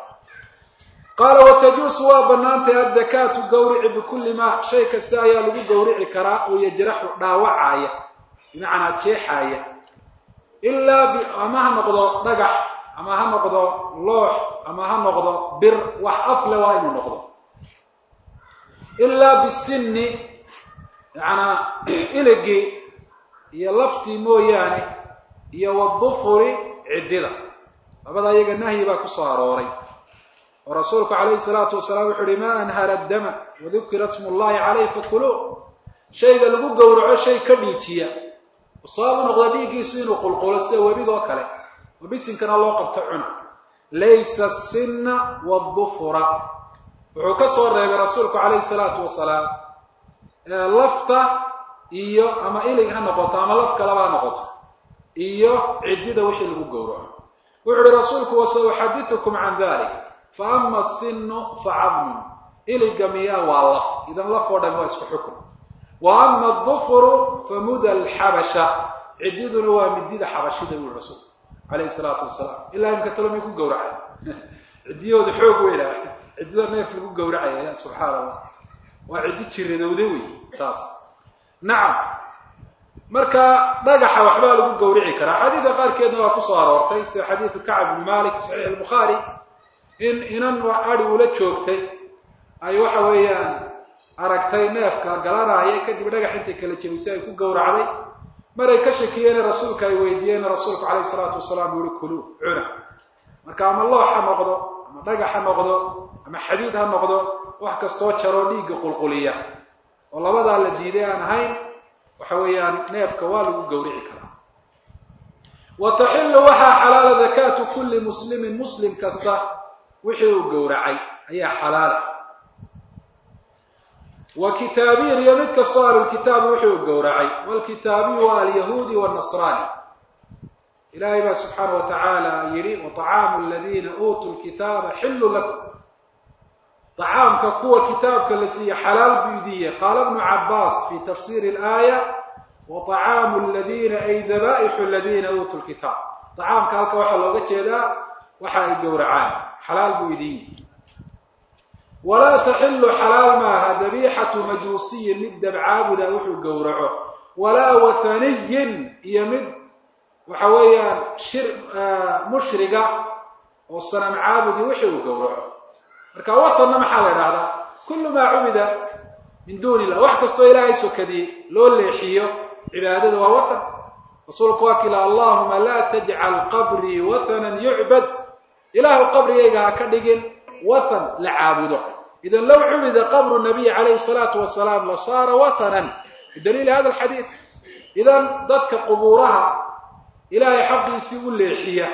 qaala watajuusu waa banaantay addakaatu gawrici bikulli maa shay kasta ayaa lagu gowrici karaa oo yajraxu dhaawacaya bimacnaa jeexaaya ilaa ama ha noqdo dhagax ama ha noqdo loox ama ha noqdo bir wax afle waa inuu noqdo ilaa bisinni yacanaa iligii iyo laftii mooyaane iyo wadufuri ciddida labada iyaga nahyi baa ku soo arooray oo rasuulku calayhi salaatu wasalaam wuxu uhi maa anhara dama wadukira smu llahi calayh fakuluu shayga lagu gowraco shay ka dhiijiya sabab u noqda dhiiggiisu inuu qulqulo sida webigoo kale oo bisinkana loo qabto cuna laysa asinna waadufura wuxuu ka soo reebay rasuulku calayhi salaatu wasalaam lafta iyo ama ilig ha noqoto ama laf kalaba ha noqoto iyo ciddida wixii lagu gowraco wuxu uhi rasuulku wasauxadiثukum can dalik faama asinu facadmun iliga miyaa waa laf idan laf oo dhami waa isku xukun wa ama adufru famuda alxabasha ciddiduna waa midida xabashida bui rasuulku calayhi salaatu wasalaam ilaa imka talo may ku gowracay ciddiyahooda xoog weyna ciddida neef lagu gowracaya ya subxaana allah waa ciddi jiradowda wey taas nacam marka dhagaxa waxbaa lagu gawrici karaa xadiidka qaarkeedna waa kusoo aroortay sida xadiidu kacb bni malik saxiix albukhaari in inan adi ula joogtay ay waxa weeyaan aragtay neefka galanaya kadib dhagax intay kala jebisay ay ku gowracday maray ka shakiyeene rasuulka ay weydiiyeen rasuulku calayhi salaatu wasalaam uu yihi kuluu cuna marka ama loox ha noqdo ama dhagax ha noqdo ama xadiid ha noqdo wax kastoo jaroo dhiigga qulquliya oo labadaa la diiday aan ahayn waxa weeyaan neefka waa lagu gawrici karaa wa taxilu waxaa xalaala dakaatu kulli muslimin muslim kasta wixii uu gowracay ayaa xalaala wa kitaabiyin iyo mid kastoo ahlulkitaabi wixii uu gowracay waalkitaabiyu waa alyahuudi wannasraani ilaahay baa subxaana wa tacaala yidhi waطacaamu aladiina uutuu lkitaaba xillu lakum طacaamka kuwa kitaabka la siiye xalaal buu idiiye qaala bnu cabaas fi tafsiri اlaaya waطacaamu aladiina ay daba'ixu aladiina uutuu lkitaab طacaamka halka waxaa looga jeedaa waxa ay gowracaan xalaal buu idiiye walaa taxilu xalaal maaha dabiixatu majuusiyin mid dabcaabuda wuxuu gowraco walaa wathaniyin iyo mid waxa weeyaan shir mushriga oo sanam caabudi wixii uu gowraco marka watanna maxaa la idhahdaa kullu maa cubida min duuni illah wax kastoo ilaahay sokadiyey loo leexiyo cibaadada waa watan rasuulku waa kila allahuma laa tajcal qabrii wathanan yucbad ilaahu qabrigayga ha ka dhigin wathan la caabudo idan low cubida qabru nabiy calayhi salaatu wasalaam lasaara wathanan bidaliili hada alxadiid idan dadka qubuuraha ilaahay xaqiisii u leexiya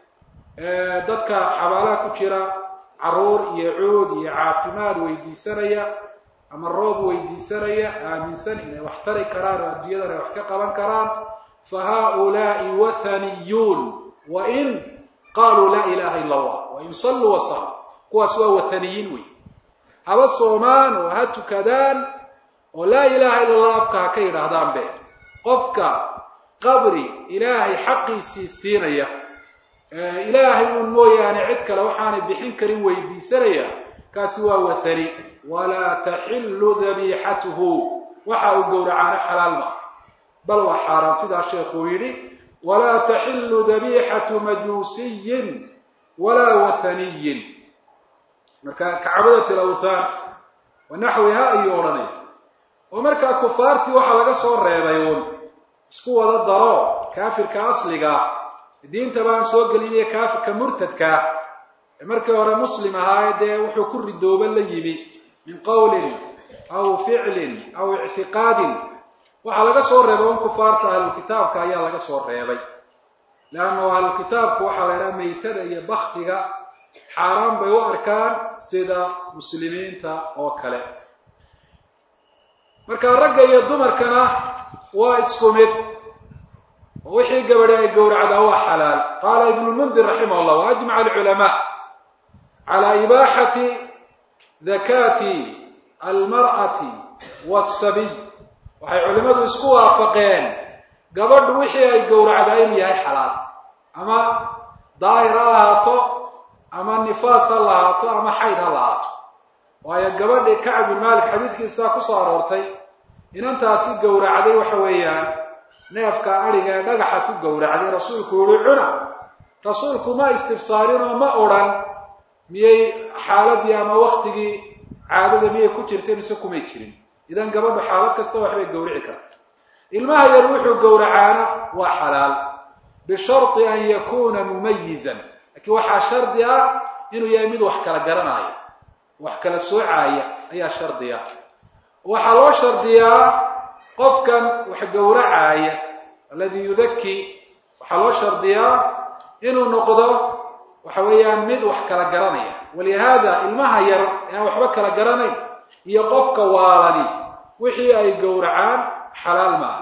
dadka xabaalaha ku jira caruur iyo cuud iyo caafimaad weydiisanaya ama roob weydiisanaya aaminsan inay wax tari karaan oo adduunyadan ay wax ka qaban karaan fa haaulaai wathaniyuun wain qaaluu laa ilaha ila allah wain salluu wasaluu kuwaas waa wathaniyiin wey haba soomaan oo ha tukadaan oo laa ilaha illa allah afka ha ka yidhaahdaan be qofka qabri ilaahay xaqiisii siinaya ilaahay uun mooyaane cid kale waxaanay bixin karin weydiisanaya kaasi waa wathani walaa taxillu dabiixatuhu waxa uu gowracaano xalaal ma bal waa xaaraan sidaa sheekuu yidhi walaa taxillu dabiixatu majuusiyin walaa wathaniyin marka kacbadat alawthaan wa naxwiha ayuu odhanaya oo markaa kufaartii waxaa laga soo reebay uun isku wada daro kaafirka asliga diinta baan soo gelinaya kaafirka murtadkaa ee markii hore muslim ahaaye dee wuxuu ku ridooba la yimi min qowlin aw ficlin aw ictiqaadin waxaa laga soo reebay un kufaarta ahlulkitaabka ayaa laga soo reebay leannu ahlulkitaabku waxaa la idhaha meytada iyo baktiga xaaraan bay u arkaan sida muslimiinta oo kale marka ragga iyo dumarkana waa isku mid oo wixii gabadhi ay gowracdaa waa xalaal qaala ibnu lmundir raximah llah waajmaca alculamaa cala ibaaxati dakaati almar'ati wasabiy waxay culimmadu isku waafaqeen gabadhu wixii ay gowracdaa inuu yahay xalaal ama daahir ha lahaato ama nifaas ha lahaato ama xayd ha lahaato waayo gabadhi kacb bin malik xadiidkiisaa kusoo aroortay inantaasi gowracday waxa weeyaan neefka adhiga ee dhagaxa ku gowracday rasuulku yihi cuna rasuulku ma istifsaarinoo ma odrhan miyay xaaladii ama waktigii caadada miyay ku jirtay mise kumay jirin idan gabadhu xaalad kasta waxbay gowrici karta ilmaha yar wuxuu gowracaana waa xalaal bisharti an yakuna mumayizan laakiin waxaa shardi ah inuu yahay mid wax kala garanaayo wax kala soocaaya ayaa shardi ah waxaa loo shardiyaa qofkan wax gowracaaya alladii yudaki waxaa loo shardiyaa inuu noqdo waxa weeyaan mid wax kala garanaya walihaada ilmaha yar ee aan waxba kala garanayn iyo qofka waalani wixii ay gowracaan xalaal maaha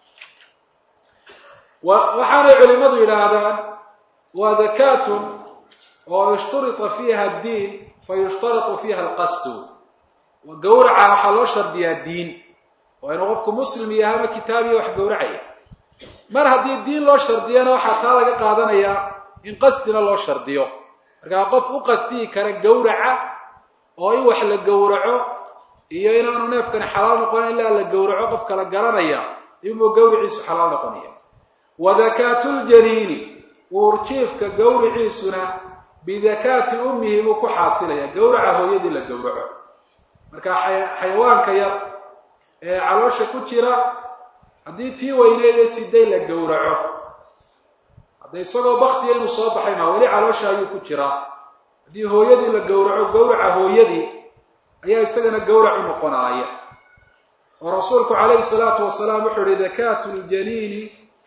waxaanay culimadu yidhaahdaan waa dakaatun oo ishturita fiiha addiin fa yushtaratu fiiha alqasdu gowraca waxaa loo shardiyaa diin waa inuu qofku muslim yahay ama kitaabiya wax gowracaya mar haddii diin loo shardiyana waxaa taa laga qaadanayaa in qasdina loo shardiyo markaa qof u qasdiyi kara gowraca oo in wax la gowraco iyo inaanu neefkani xalaal noqonin ilaa la gowraco qof kala garanaya inuu gawriciisu xalaal noqonaya wa dakaatuljaniini uurjiifka gawriciisuna bidakaati ummihi buu ku xaasilaya gowraca hooyadii la gowraco marka xayawaanka yar ee caloosha ku jira haddii tii weyneed ee siday la gowraco hadda isagoo baktiya inuu soo baxay maa weli caloosha ayuu ku jiraa haddii hooyadii la gowraco gowraca hooyadii ayaa isagana gowrac u noqonaaya oo rasuulku calayhi salaatu wasalaam wuxuu yihi dakaatu ljaniini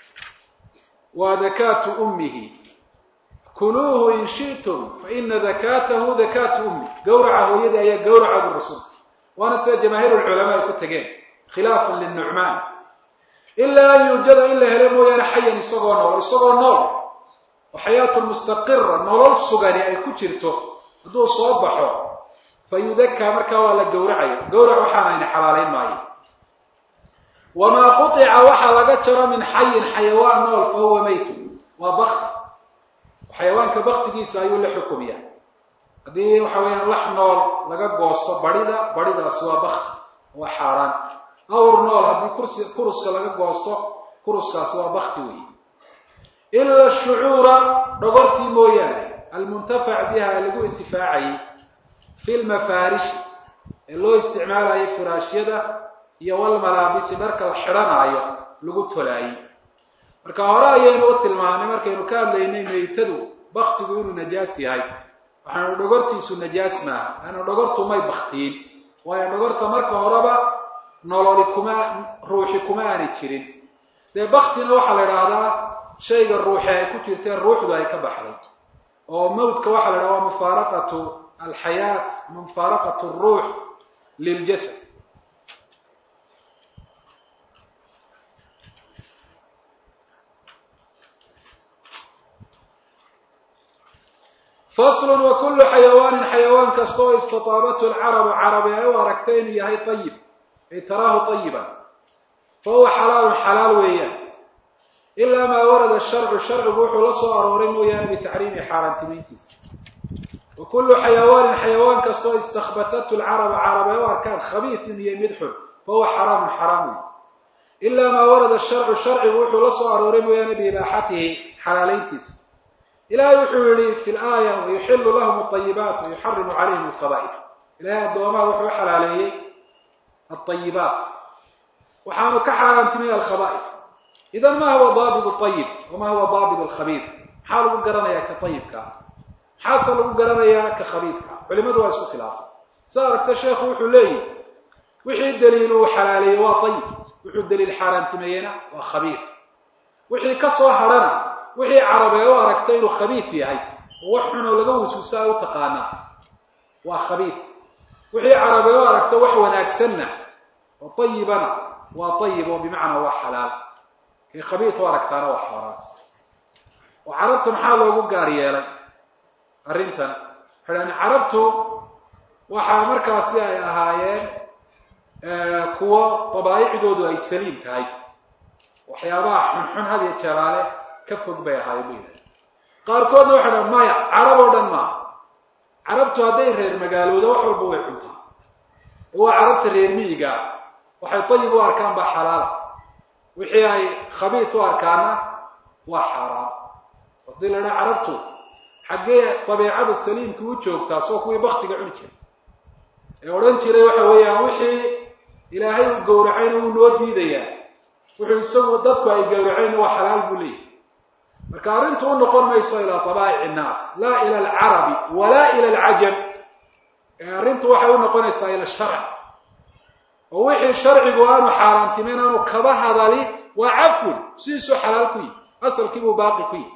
waa dakaatu ummihi kuluuhu in shi'tum fa ina dakaatahu dakaatu ummi gowraca hooyadii ayaa gowraca bu rasuulku waana sida jamaahiir lculamaa ay ku tegeen khilaafan linucmaan ilaa an yuujada in la helo mooyaane xayan isagoo nool isagoo nool oo xayaatun mustaqira nolol sugani ay ku jirto hadduu soo baxo fa yudakaa markaa waa la gowracaya gowrac waxaanayna xalaalayn maayo wamaa qutica waxaa laga jaro min xayin xayawaan nool fa huwa maytu waa bakti xayawaanka baktigiisa ayuu la xukumiya haddii waxa weeyaan lax nool laga goosto barida baridaasi waa bakti waa xaaraan awr nool haddii kursi kuruska laga goosto kuruskaasi waa bakti weeye ila shucuura dhogortii mooyaane almuntafac biha lagu intifaacayay fi lmafaarishi ee loo isticmaalayo firaashyada iyo walmalaabisi dharka la xidhanaayo lagu tolaayey marka hore ayaynu u tilmaanay markaynu ka hadlaynay meytadu baktigu inuu najaas yahay waxaanu dhogortiisu najaas maaha laanna dhogortu may baktiin waayo dhogorta marka horeba nololi kuma ruuxi kuma aanay jirin dee baktina waxaa la idhaahdaa shayga ruuxi ay ku jirteen ruuxdu ay ka baxday oo mawdka waxaa la idhahda waa mufaaraqatu alxayaat mufaaraqatu alruux liljasad faslun wa kullu xayawaanin xayawaan kasta oo istataabathu alcarabu carabi ay u aragtay inuu yahay ayib ay taraahu tayiban fa huwa xalaalun xalaal weeyaan ilaa maa warada sharcu sharcigu wuxuu la soo arooray mooyaane bitaxriimi xaaraantimayntiisa wa kullu xayawaanin xayawaan kasta oo istakbatathu alcarabu carab ay u arkaan khabiis inuu yahay mid xun fa huwa xaraamun xaraam wey ilaa maa warada sharcu sharcigu wuxuu la soo arooray mooyaane biibaaxatihi xalaalayntiisa ilahay wuxuu yihi fi laaya wayuxilu lahum alayibaat wayuxarimu calayhim alkhaba'if ilahay addoomaha wuxuu u xalaaleeyey alayibaat waxaanu ka xaaraantimay alkhaba'if idan ma huwa daabit ayib wama huwa daabit alkhabiif maxaa lagu garanayaa ka ayibka maxaase lagu garanayaa ka khabiifka culimadu waa isku khilaafay sa aragta sheekhu wuxuu leeyihi wixii daliil uu xalaaleeyey waa ayib wuxuu daliil xaaraantimeeyena waa khabiif wixii ka soo hadhana wixii carabee u aragtay inuu khabiif yahay oo wax xunoo laga wasuusa ay u taqaanaa waa khabiif wixii carabee u aragta wax wanaagsanna oo ayibana waa ayib oo bimacnaa waa xalaal kii khabiif u aragtaana waa xaaraan oo carabta maxaa loogu gaar yeelay arrintan waxay carabtu waxaa markaasi ay ahaayeen kuwo dabaaicdoodu ay saliim tahay waxyaabaha xunxun had iyo jeeraale ka fog bay ahaayeen bu yidhaha qaarkoodna waxay dhaha maya carab oo dhan maaha carabtu hadday reer magaalooda wax walba way cuntaa waa carabta reer miyiga waxay ayib u arkaan baa xalaala wixii ay khabiis u arkaana waa xaaraan haddii la dhaha carabtu xaggee dabeicada saliimka u joogtaa soo kuwii baktiga cuni jiray ee odhan jiray waxa weeyaan wixii ilaahay uu gowracayna wuu noo diidayaa wuxuu isagu dadku ay gowracayna waa xalaal buu leeyahy marka arrintu u noqon mayso ilaa dabaa'ic innaas laa ila alcarabi walaa ila alcajam ee arrintu waxay u noqonaysaa ila sharci oo wixii sharcigu aanu xaaraantimayn aanu kaba hadali waa cafwun sidiisuu xalaal ku yihi asalkiibuu baaqi ku yihi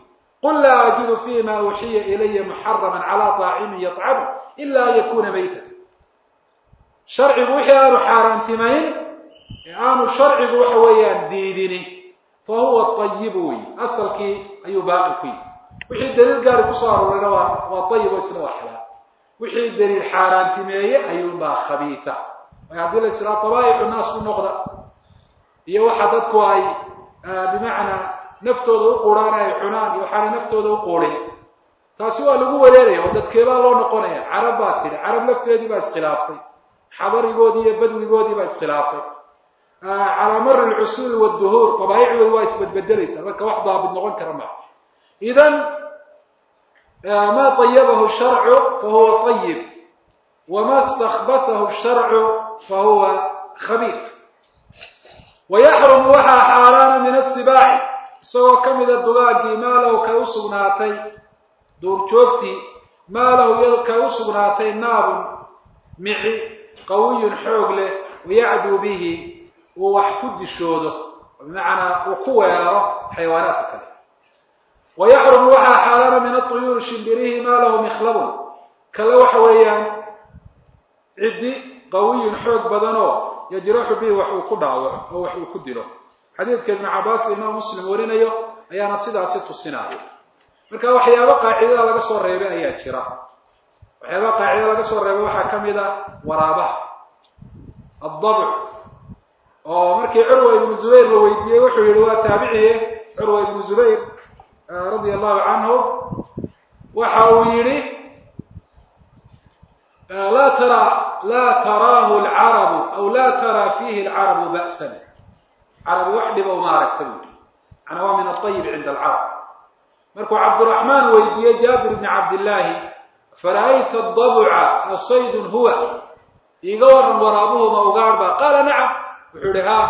qul laa ajidu fima uuxiya ilaya muxarama calaa طaacimin yطcamu ila an yakuna maytata sharcigu wixii aanu xaaraantimayn ee aanu sharcigu waxa weeyaan diidini fa huwa ayibu wey asalkii ayuu baaqi ku yihi wixii daliil gaari kusoo aroorayna waa waa ayib oo isna waa xalaal wixii daliil xaaraantimeeye ayuunbaa khabiisa way haddii la islaa dabaa'icu naas u noqda iyo waxa dadku ay bimacnaa naftooda u quuraan ay cunaan iyo waxaanay naftooda u quurin taasi waa lagu wareeraya oo dadkeebaa loo noqonaya carab baa tidhi carab lafteedii baa iskhilaaftay xadarigoodii iyo badwigoodii baa iskhilaaftay calaa mari lcusuuli wduhuur dabaaicdoodi waa isbedbedelaysaa marka wax daabid noqon kara maa idan ma طayabahu sharcu fahuwa طayib wama stakbathahu sharcu fahuwa khabiif wayaxrumu waxaa xaaraana min asibaaci isagoo ka mida dugaagii maa lahu kay u sugnaatay duurjoogtii maa lahu iyado kay u sugnaatay naabun mici qawiyun xoog leh wayacduu bihi uu wax ku dishoodo bimacnaa uu ku weeraro xayawaanaadka kale wayaxrumu waxaa xaaraana min aطuyuuri shimbirihi maa lahu mikhlabun kale waxa weeyaan ciddi qawiyun xoog badanoo yajraxu bihi wax uu ku dhaawaco oo wax uu ku dilo xadiidka ibnu cabaas imaam muslim warinayo ayaana sidaasi tusinaya marka waxyaaba qaacidada laga soo reebay ayaa jira waxyaaba qaacidada laga soo reebay waxaa ka mid a waraabaha addabc oo markii curwa ibnu zubayr la weydiiyey wuxuu yihi waa taabiciye curwa ibnu zubayr radia allahu canhu waxa uu yihi laa tara laa taraahu lcarabu aw laa taraa fiihi alcarabu ba'san carabi wax dhiba uma aragta buu yihi macnaa waa min aطayib cinda alcarab markuu cabdiraxmaan weydiiyey jaabir bni cabdillaahi fara'ayta adabca asaydun huwa iiga waran waraabuhuma ugaadhba qaala nacam wuxuu yihi ha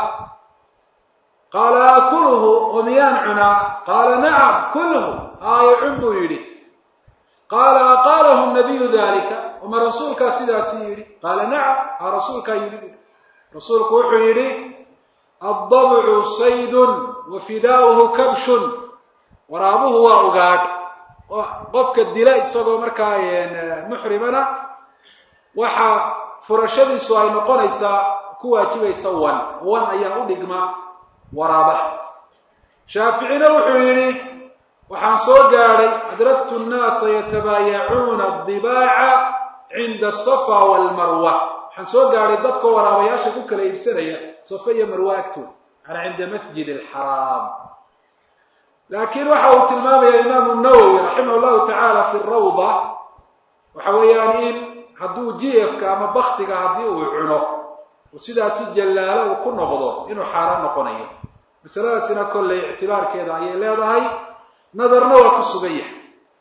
qaala akulhu oo miyaan cunaa qaala nacam kulhu aayo cun buu yidhi qaala aqaalahu nabiyu dalika oma rasuulkaa sidaasi yidhi qaala nacam aa rasuulkaa yidhi bu rasuulku wuxuu yidhi addabcu saydun wa fidaauhu kabshun waraabuhu waa ugaadh qofka dila isagoo markaa muxrimana waxa furashadiisu ay noqonaysaa ku waajibaysa wan wan ayaa u dhigma waraabaha shaaficina wuxuu yidhi waxaan soo gaadhay adraktu nnaasa yatabaayacuuna adibaaca cinda asafa walmarwa waxaan soo gaadhay dadka waraabayaasha ku kala iibsanaya safa iyo marwa agtood manaa cinda masjid alxaraam laakiin waxa uu tilmaamaya imaamu nawowi raximah llahu tacaala fi rawda waxa weeyaan in hadduu jiyafka ama baktiga haddii uu cuno oo sidaasi jallaalo uu ku noqdo inuu xaaraan noqonayo masaladaasina kolley ictibaarkeeda ayay leedahay nadarna waa ku sugan yahay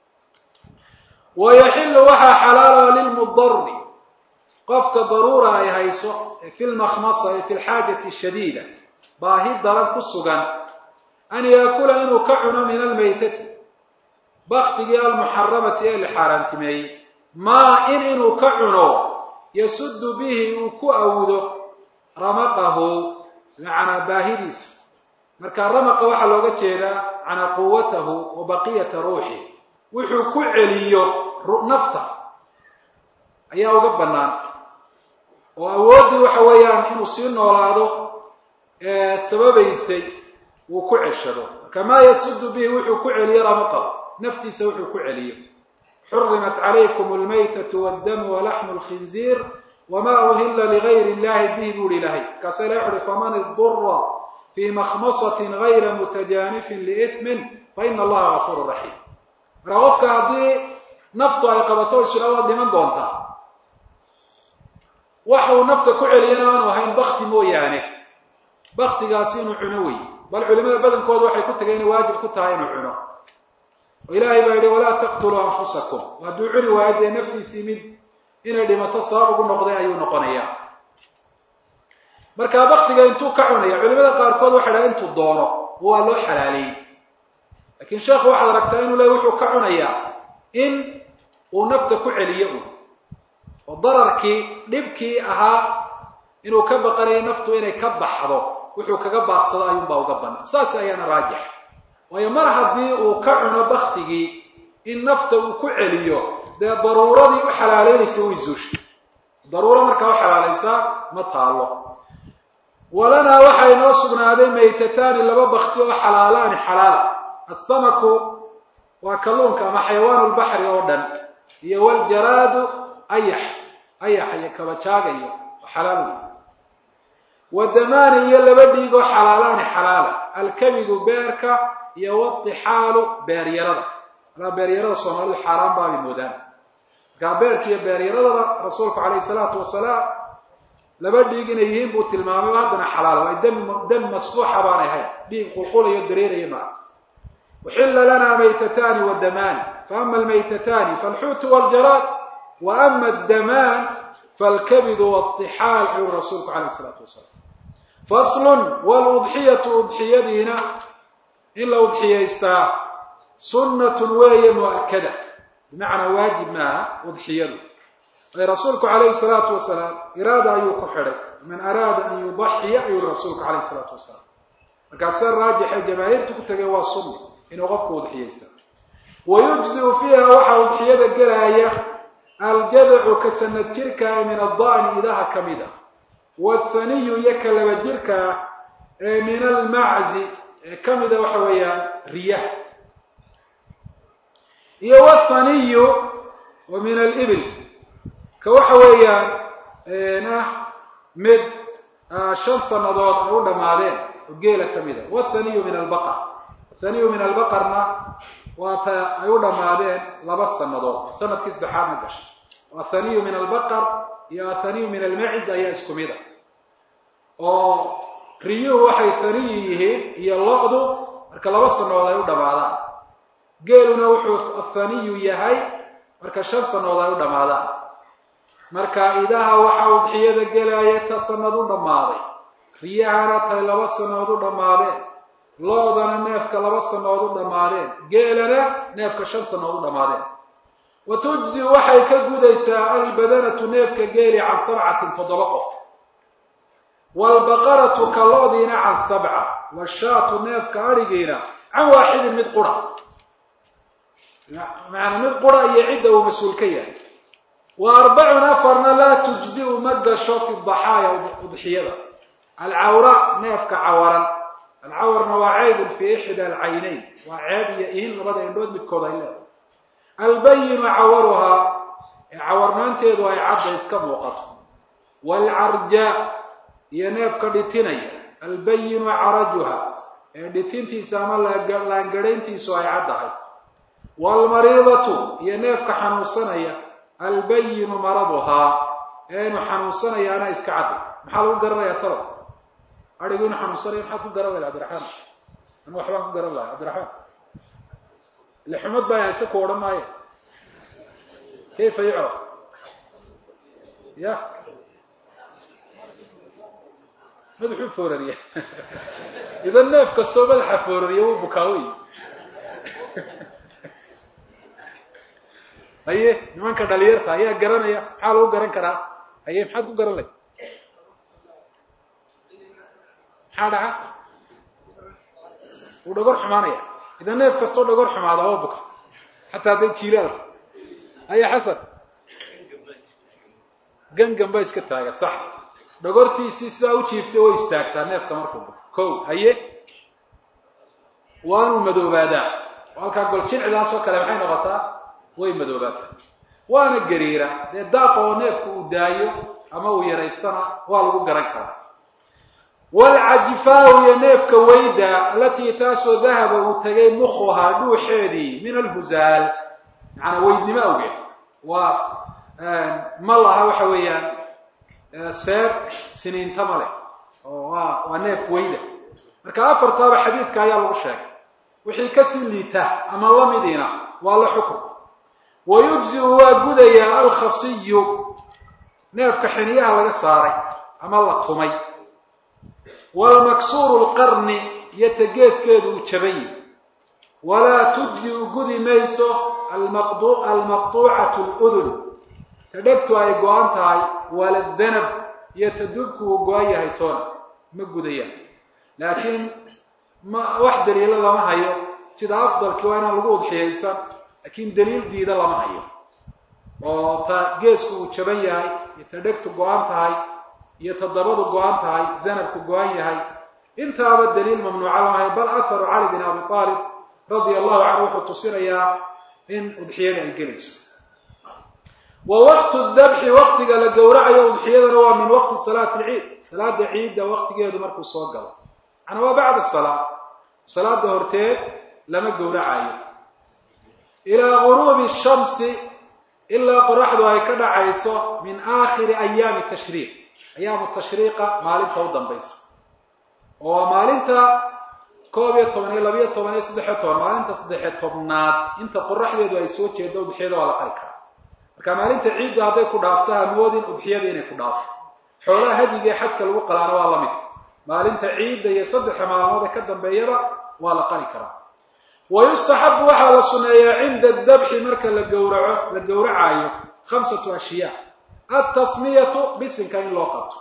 wayaxilu waxaa xalaalo lilmudari qofka daruura ay hayso fi lmakhmasa ee fi lxaajati shadiida baahi daran ku sugan an yaakula inuu ka cuno min almaytati baktigii almuxaramati ee la xaaraantimeeyey maa in inuu ka cuno yasudu bihi uu ku awdo ramaqahu bimacnaa baahidiisa marka ramaqa waxaa looga jeedaa macnaa quwatahu wa baqiyata ruuxi wuxuu ku celiyo nafta ayaa uga bannaan oo awooddii waxa weeyaan inuu sii noolaado sababaysay uu ku ceshado marka maa yasudu bihi wuxuu ku celiyo ramaqahu naftiisa wuxuu ku celiyo xurimat calaykum almaytatu waddamu walaxmu lkhinziir wma uhila ligayr illahi bihi buu hi ilahay markaasa ilahi wuxuuhi faman idura fii makhmasatin gayra mutajaanifin liithmin faina allaha gafuuru raxiim marka qofka haddii naftu ay qabato isla waad dhiman doontaa waxa uu nafta ku celiyana aanu ahayn bakti mooyaane baktigaasi inuu cuno wey bal culimada badankooda waxay ku tageen inay waajib ku tahay inuu cuno oo ilaahay baa yihi walaa taqtuluu anfusakum hadduu cuni waayo dee naftiisii mid inay dhimato sabab ugu noqday ayuu noqonayaa marka baktiga intuu ka cunaya culimada qaarkood waxay dhaha intuu doono waa loo xalaaleeyey lakiin sheekhu waxaad aragtaa inuu leey wuxuu ka cunayaa in uu nafta ku celiyo un oo dararkii dhibkii ahaa inuu ka baqanayo naftu inay ka baxdo wuxuu kaga baaqsado ayuunbaa uga banaan saas ayaana raajix waayo mar haddii uu ka cuno baktigii in nafta uu ku celiyo dee daruuradii u xalaaleynaysa way zuushay daruuro markaa u xalaalaysaa ma taalo walanaa waxaa inoo sugnaaday maytataani laba bakti oo xalaalaani xalaala asamaku waa kalluunka ama xayawaanu lbaxri oo dhan iyo waljaraadu ayax ayax iyo kabajaaga iyo xalaal wey wadamaani iyo laba dhiig oo xalaalaani xalaala alkabidu beerka iyo watixaalu beeryarada alaa beeryarada soomaalidu xaaraan baabay moodaan markaa beerka iyo beeryaradaba rasuulku calayhi salaatu wasalaam laba dhiig inay yihiin buu tilmaamay oo haddana xalaal waay dam dam masfuuxa baanay ahayn dhiig qulqulayo dareeraya maa uxila lana maytataani wadamaani faama almaytataani falxuutu waljaraad wa ama addamaan falkabidu waltixaal ayuu rasuulku calayh isalaatu wasalaam faslun waludxiyatu udxiyadiina in la udxiyaystaa sunnatun weeye mu'akada bimacnaa waajib maaha udxiyadu ay rasuulku calayhi salaatu wasalaam iraada ayuu ku xidhay man araada an yudaxiya ayuu rasuulku calayhi salaatu wasalaam markaas sida raajixay jamaahiirtu ku tegay waa sunna inuu qofku udxiyaysta wayujziu fiiha waxaa udxiyada gelaaya aljadacu ka sanad jirkaa min addaani idaha ka mid ah wathaniyu iyo ka laba jirkaa ee min almaczi ee ka mida waxa weeyaan riyaha iyo wathaniyu wa min alibil ka waxa weeyaan ah mid shan sannadood ay u dhammaadeen oo geela ka mid a wathaniyu min albaqar athaniyu min albaqarna waata ay u dhammaadeen laba sannadood sanadkii saddexaadna gashay athaniyu min albaqar iyo athaniyu min almaciz ayaa isku mid a oo riyuhu waxay thaniyi yihiin iyo lo-du marka laba sannadood ay u dhammaadaan geeluna wuxuu athaniyu yahay marka shan sannadood ay u dhammaadaan marka idaha waxaa udxiyada gelaya ta sanad u dhammaaday riyahana tay laba sannadood u dhammaadeen lo-dana neefka laba sannadood u dhammaadeen geelana neefka shan sannadood u dhammaadeen wa tujzi waxay ka gudaysaa albadanatu neefka geeli can sabcatin toddoba qof waalbaqaratu ka lo-diina can sabca washaatu neefka adhigiina can waaxidin mid qura macanaa mid qura iyo cidda uu mas-uul ka yahay wa arbacun afarna laa tujziu ma gasho fi daxaaya udxiyada alcawra neefka cawaran alcawarna waa ceybun fii ixda alcaynayn waa ceeb iyo ihin labada indhood midkood ay leedahay albayinu cawaruhaa ee cawarnaanteedu ay cadda iska muuqato waalcarjaa iyo neefka dhitinaya albayinu carajuha ee dhitintiisa ama laangadhayntiisu ay caddahay waalmariidatu iyo neefka xanuunsanaya albayinu maraduhaa ee inu xanuunsanayaana iska cadday maxaa lagu garanayaa talo adhigu inu xanuunsanaya maxaad ku garan lahay cabdiraxmaan anu waxbaan ku garan lahay cabdiraxmaan ile xumad baa hayse ku odhan maayo kayfa yucraf ya madaxuu foorariya idan neef kastoo madaxa foorariya wuu bukaa wey haye nimanka dhalinyarta ayaa garanaya maxaa lagu garan karaa haye maxaad ku garan lay maxaa dhaca wuu dhagor xumaanaya idan neef kastoo dhagor xumaada oo buka xataa hadday jiilaalka haye xasan gangan ba iska taaga sax dhagortiisii sidaa u jiiftay way istaagtaa neefka markuu buko ko haye waanuu madoobaadaa halkaa goljilcidaas oo kale maxay noqotaa way madoobaataa waana gariira dee daaqa oo neefku uu daayo ama uu yaraystana waa lagu garan karaa waalcajifaahu iyo neefka weyda alatii taasoo dahaba uu tegay mukhuhaa dhuuxeedii min alhuzaal macanaa weydnimo awgeed waa ma laha waxa weeyaan seer siniinta ma leh oo waa waa neef weyda marka afartaaba xadiidka ayaa lagu sheegay wixii kasii liita ama lamidiina waa la xukun wayujziu waa gudayaa alkhasiyu neefka xiniyaha laga saaray ama la tumay waalmaksuuru lqarni iyo tageeskeedu uu jabayi walaa tujziu gudi mayso almaqtuucatu ludun ta dhegtu ay go-an tahay waladanab iyo ta dubku uu go-an yahay toona ma gudayaan laakiin ma wax daliilo lama hayo sida afdalkii waa inaan lagu udxiyaysan laakiin daliil diida lama hayo oo ta geesku uu jaban yahay iyo ta dhegtu go-an tahay iyo ta dabadu go-an tahay danabku go-an yahay intaaba daliil mamnuuca lama hayo bal aharu cali bin abi aalib radia allahu canhu wuxuu tusinayaa in udxiyada ay gelayso wa waqtu dabxi waqtiga la gowracayo udxiyadana waa min waqti salaati lciid salaada ciidda waqtigeedu markuu soo galo macnaa waa bacda salaa salaada horteed lama gowracayo ilaa guruubi shamsi ilaa qoraxdu ay ka dhacayso min aakhiri ayaami tashriiq ayaamu tashriiqa maalinta u dambaysa oo maalinta koob iyo toban iyo labiyo toban iyo saddexiyo toban maalinta saddexiyo tobnaad inta qoraxdeedu ay soo jeedo udxiyada waa la qari karaa marka maalinta ciiddu hadday ku dhaafto hamoodin udxiyada inay ku dhaafto xoolaha hadiga ee xajka lagu qalaana waa la mid maalinta ciidda iyo saddexa maalmood ee ka dambeeyaba waa la qari karaa wa yustaxabu waxaa la suneeyaa cinda dabxi marka la gowraco la gowracaayo khamsatu ashyaa altasmiyatu bisinka in loo qabto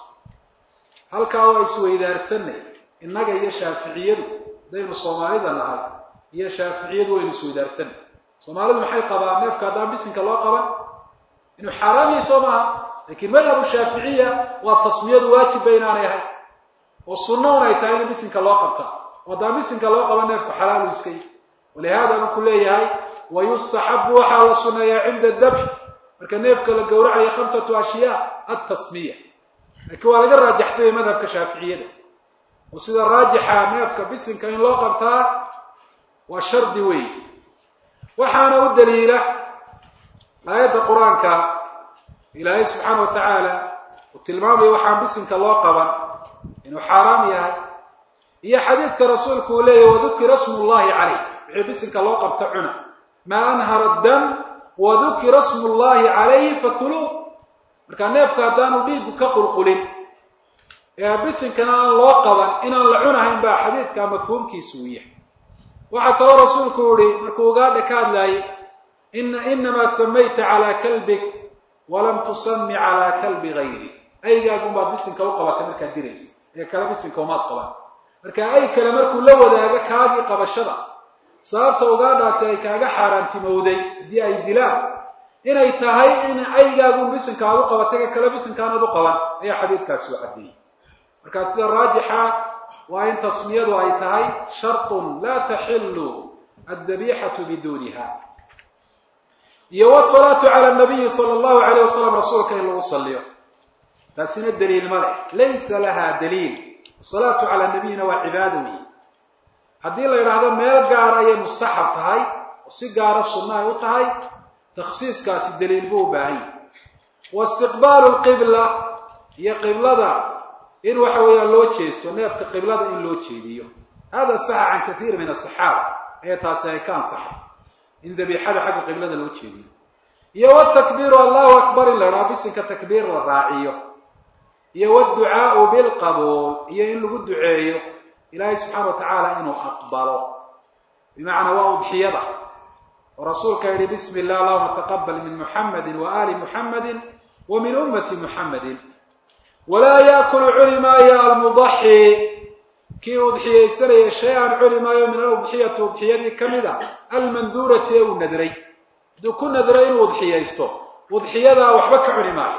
halkaa waa isweydaarsanay innaga iyo shaaficiyadu hadaynu soomaalida nahay iyo shaaficiyadu waynu isweydaarsanay soomaalidu maxay qabaan neefka haddaan bisinka loo qaban inuu xaaraam yahay soo maaha laakiin madhabu shaaficiya waa tasmiyadu waajib ba inaanay ahay oo sunno un ay tahay in bisinka loo qabta oo haddaan bisinka loo qaban neefku xalaalu iska yi walihaada buu ku leeyahay wa yustaxabu waxaa la suneeyaa cinda dabxi marka neefka la gowracayo khamsatu ashyaa altasmiya laakiin waa laga raajaxsanyay madhabka shaaficiyada oo sida raajixa neefka bisinka in loo qabtaa waa shardi weey waxaana u daliila aayadda qur-aanka ilaahay subxaana wa tacaala uu tilmaamayo waxaan bisinka loo qaban inuu xaaraam yahay iyo xadiidka rasuulku uu leeyahy wadukira smu llahi caleyh wixii bisinka loo qabta cuna maa anhara dam wadukira smu llahi calayhi fakuluu markaa neefka haddaanu dhiigu ka qulqulin ee bisinkana aan loo qaban inaan la cunahayn baa xadiidka mafhuumkiisu uu yahay waxaa kaloo rasuulku yihi markuu ugaadha ka hadlaayay ina inamaa samayta calaa kalbik walam tusami calaa kalbi gayri aygaagunbaad bisinka u qabatay markaad diraysa ee kale bisinka umaad qaban marka ay kale markuu la wadaago kaagii qabashada sababta ugaadhaasi ay kaaga xaaraantimowday haddii ay dilaan inay tahay in aygaagun bisinka aad u qabatay ka kale bisinkaanaad u qaban ayaa xadiidkaasi u caddeeyey markaa sida raajixa waa in tasmiyadu ay tahay sharطun laa taxilu addabiixatu biduuniha iyo wsalaatu cala nabiyi sala allahu alayh wasalam rasuulka in lagu saliyo taasina daliil ma leh laysa laha daliil asalaatu cala nabiyina waa cibaado wey haddii la yidhaahdo meel gaara ayay mustaxab tahay oo si gaara sunno ay u tahay takhsiiskaasi daliil buu u baahan yahay wa istiqbaalu lqibla iyo qiblada in waxa weeyaan loo jeesto neefka qiblada in loo jeediyo hada saxa can kathiir min asaxaaba ee taasi ay ka ansaxay in dabiixada xagga qiblada loo jeediyo iyo wtakbiiru allahu akbar in la idhaha bisinka takbiir la raaciyo iyo wducaau bilqabuul iyo in lagu duceeyo ilaahay subxaana wa tacaala inuu aqbalo bimacnaa waa udxiyada oo rasuulka yihi bismi illah allahuma taqabal min muxamadi wa ali muxamadi wa min ummati muxamadi walaa yaakulu cuni maayo almudaxi kii udxiyaysanaya shay-an cuni maayo min aludxiyati udxiyadii ka mid a almanduurati ee uu nadray hadduu ku nadray inuu udxiyaysto udxiyadaa waxba ka cuni maayo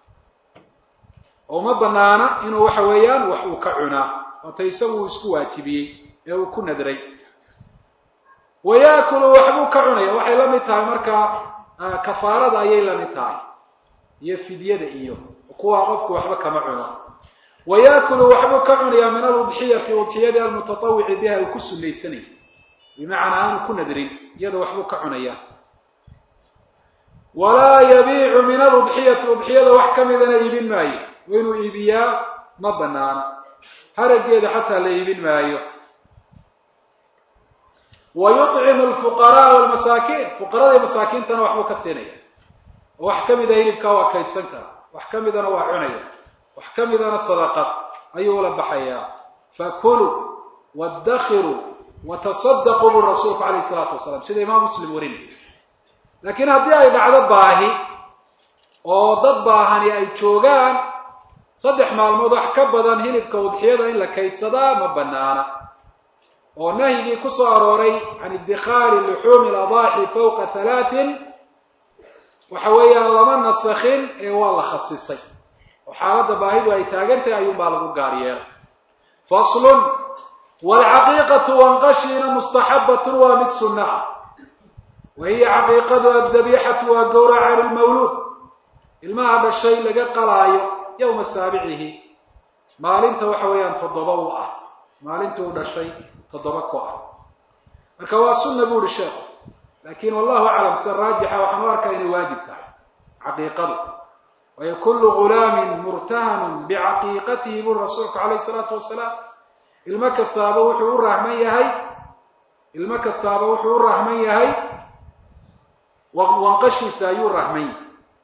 oo ma banaana inuu waxa weeyaan wax uu ka cunaa waata isagu uu isku waajibiyey ee uu ku nadray wa yaakulu waxbuu ka cunaya waxay la mid tahay markaa kafaarada ayay la mid tahay iyo fidyada iyo kuwaa qofku waxba kama cuno wa yaakulu waxbuu ka cunayaa min aludxiyati udxiyadii almutatawici biha uu ku sunaysanay bimacnaa aanu ku nadrin iyada waxbuu ka cunayaa walaa yabiicu min aludxiyati udxiyada wax ka midana iibin maayo wa inuu iibiyaa ma banaana harageeda xataa la iibin maayo wa yucimu alfuqaraa walmasaakiin fuqarada iyo masaakiintana waxbuu ka siinaya oo wax ka mida hilibkaa waa kaydsan kara wax ka midana waa cunaya wax ka midana sadaqad ayuu ula baxayaa fakuluu waddakiruu watasadaquu bu rasuulku calayhi isalaatu wasalaam sida imaam muslim warinay laakiin haddii ay dhacdo baahi oo dad baahani ay joogaan saddex maalmood wax ka badan hilibka udxiyada in la kaydsadaa ma banaana oo nahyigii ku soo arooray can iddikhaari luxuumi aladaaxi fawqa halaatin waxa weeyaan lama nasakhin ee waa la khasisay oo xaaladda baahidu ay taagantahay ayuunbaa lagu gaar yeelay faslun waalcaqiiqatu wanqashiina mustaxabbatun waa mid sunna ah wa hiya caqiiqadu addabiixatu waa gowraca lilmawluud ilmaha dhashay laga qalaayo yowma saabicihi maalinta waxa weeyaan toddoba u ah maalinta uu dhashay toddoba ku ah marka waa sunna bu uhi sheekhu laakin wallahu aclam sida raajixa waxaan u arkaa inay waajib tahay caqiiqadu waayo kullu gulaamin murtahanun bicaqiiqatihi buri rasuulku calayhi salaatu wasalaam ilmo kastaaba wuxuu u rahman yahay ilmo kastaaba wuxuu u rahman yahay wanqashiisa ayuu rahman yahay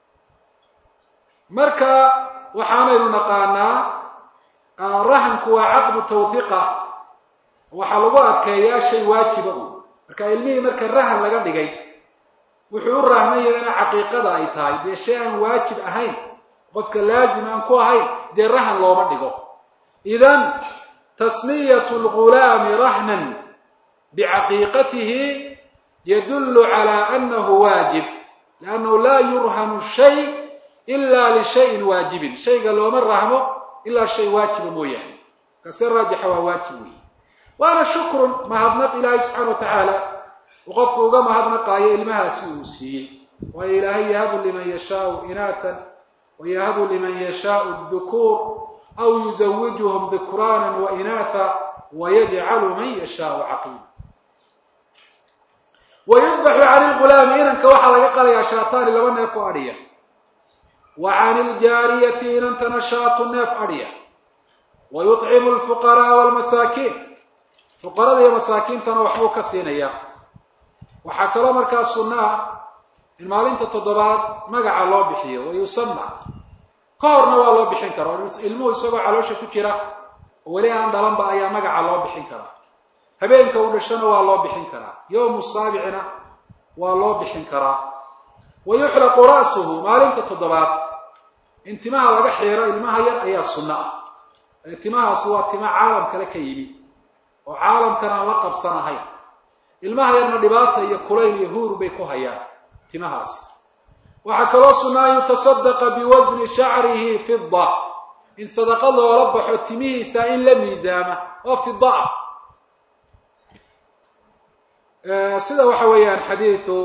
marka waxaanaynu naqaanaa rahanku waa caqdu tawhiqa waxaa lagu adkeeyaa shay waajiba u marka ilmihii marka rahan laga dhigay wuxuu u rahman yahay ina caqiiqada ay tahay dee shay aan waajib ahayn qofka laazim aan ku ahayn dee rahan looma dhigo idan tasmiyat lgulaami rahnan bicaqiiqatihi yadullu cala anahu waajib liannahu laa yurhanu shay ila lishayin waajibin shayga looma rahmo ilaa shay waajiba mooyaane kase raajixa waa waajib weeye waana shukrun mahadnaq ilaahay subxaana wa tacaala uu qofku uga mahadnaqaayo ilmahaasi uu siiyey waayo ilaahay yahabu liman yashaau inaatan wayahabu liman yashaau dukuur aw yuzawijuhum dukraanan wa inaatha wayajcalu man yashaau caqiima wayudbaxu cani lgulaami inanka waxaa laga qalayaa shaataani laba neef oo adhiya wa cani ljaariyati inantana shaatu neef adhiya wa yuطcimu lfuqaraaa walmasaakiin fuqarada iyo masaakiintana waxbuu ka siinayaa waxaa kaloo markaa sunna ah in maalinta toddobaad magaca loo bixiyo wa yusama ka horna waa loo bixin kara ilmuhu isagoo caloosha ku jira oo weli aan dhalanba ayaa magaca loo bixin karaa habeenka uu dhashona waa loo bixin karaa yowmu saabicina waa loo bixin karaa wa yuxlaqu ra'suhu maalinta toddobaad in timaha laga xiiro ilmaha yar ayaa sunno ah ee timahaasi waa tima caalam kale ka yimi oo caalamkan aan la qabsanahayn ilmaha yarna dhibaata iyo kulayl iyo huur bay ku hayaan timahaasi waxaa kaloo sunna an yutasadaqa biwasni shacrihi fida in sadaqa loola baxo timihiisa in la miisaama oo fida ah sida waxa weeyaan xadiidu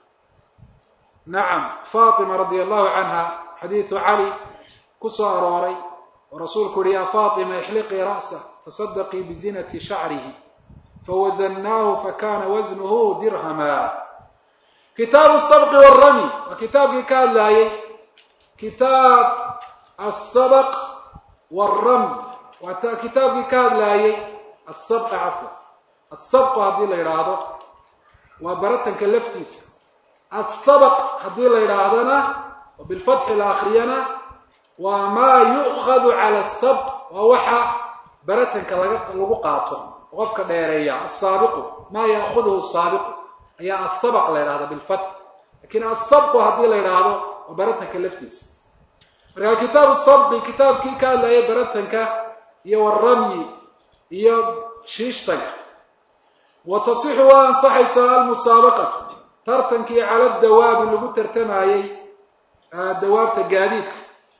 nacam fatima radi allahu canha xadiidu cali ku soo arooray oo rasuulku uhi ya fatima ixliqii ra'sa tasadaqii bizinati shacrihi fawazannaahu fakana wasnuhu dirhama kitaabu sabqi wاramy waa kitaabkii ka hadlaayey kitaab asabq wاram waa kitaabkii ka hadlaayey asabqa cafwa asabqu haddii la yidhaahdo waa baratanka laftiisa asabq haddii la yidhaahdana oo bilfatxi la akriyana waa maa yu'khadu cala asabq waa waxa baratanka laga lagu qaato qofka dheereeya asaabiqu maa ya'khuduhu saabiqu ayaa asabq la yidhahda bilfatx lakin asabqu haddii la yidhaahdo waa baratanka laftiisa marka kitaabu sabqi kitaabkii ka hadlayay baratanka iyo waramyi iyo shiishtanka wa tasixu waa ansaxaysaa almusaabaqatu tartankii cala dawaabi lagu tartamayey dawaabta gaadiidka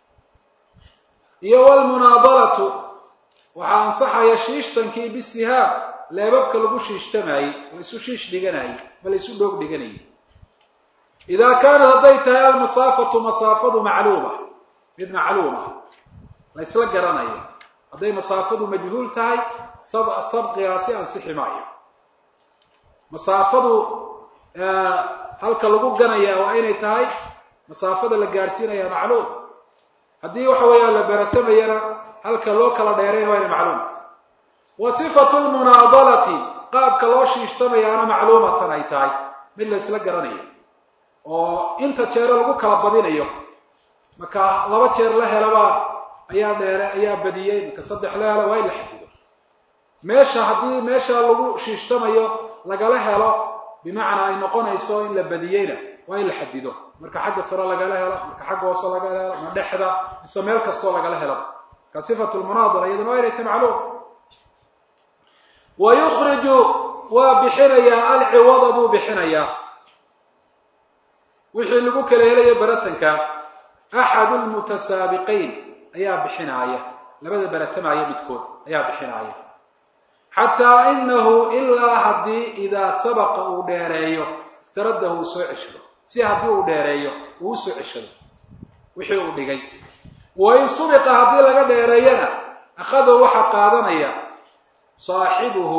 iyo wlmunaadalatu waxaa ansaxaya shiishtankii bisihaab leebabka lagu shiishtamayey la isu shiish dhiganayey ma la isu dhoog dhiganayay idaa kaanat hadday tahay almasaafatu masaafadu macluuma mid macluuma la ysla garanayo hadday masaafadu majhuul tahay sabqigaasi ansixi maayo masaafadu halka lagu ganaya waa inay tahay masaafada la gaadhsiinaya macluum haddii waxa weeyaan la beratamayana halka loo kala dheerayna waa inay macluumta wa sifatu lmunaadalati qaabka loo shiishtamayaana macluumatan ay tahay mid la isla garanayo oo inta jeero lagu kala badinayo marka laba jeer la helaba ayaa dheere ayaa badiyey marka saddex la helo waa in la xadido meesha haddii meesha lagu shiishtamayo lagala helo bimacnaa ay noqonayso in la badiyeyna waa in la xadido marka xagga sare lagala helo marka xagga hoose lagala helo ma dhexda mise meel kastoo lagala helo ka sifatu lmunaadara iyadana waa inay tahy macluum wa yukhriju waa bixinayaa alciwada buu bixinayaa wixii lagu kala helayo baratanka axadu lmutasaabiqiin ayaa bixinaaya labada baratamaya midkood ayaa bixinaaya xataa inahu ilaa haddii idaa sabaqa uu dheereeyo istaradahu uu soo ceshado si haddii uu dheereeyo uu usoo ceshado wixii uu dhigay wain subiqa haddii laga dheereeyana akhadahu waxaa qaadanaya saaxibuhu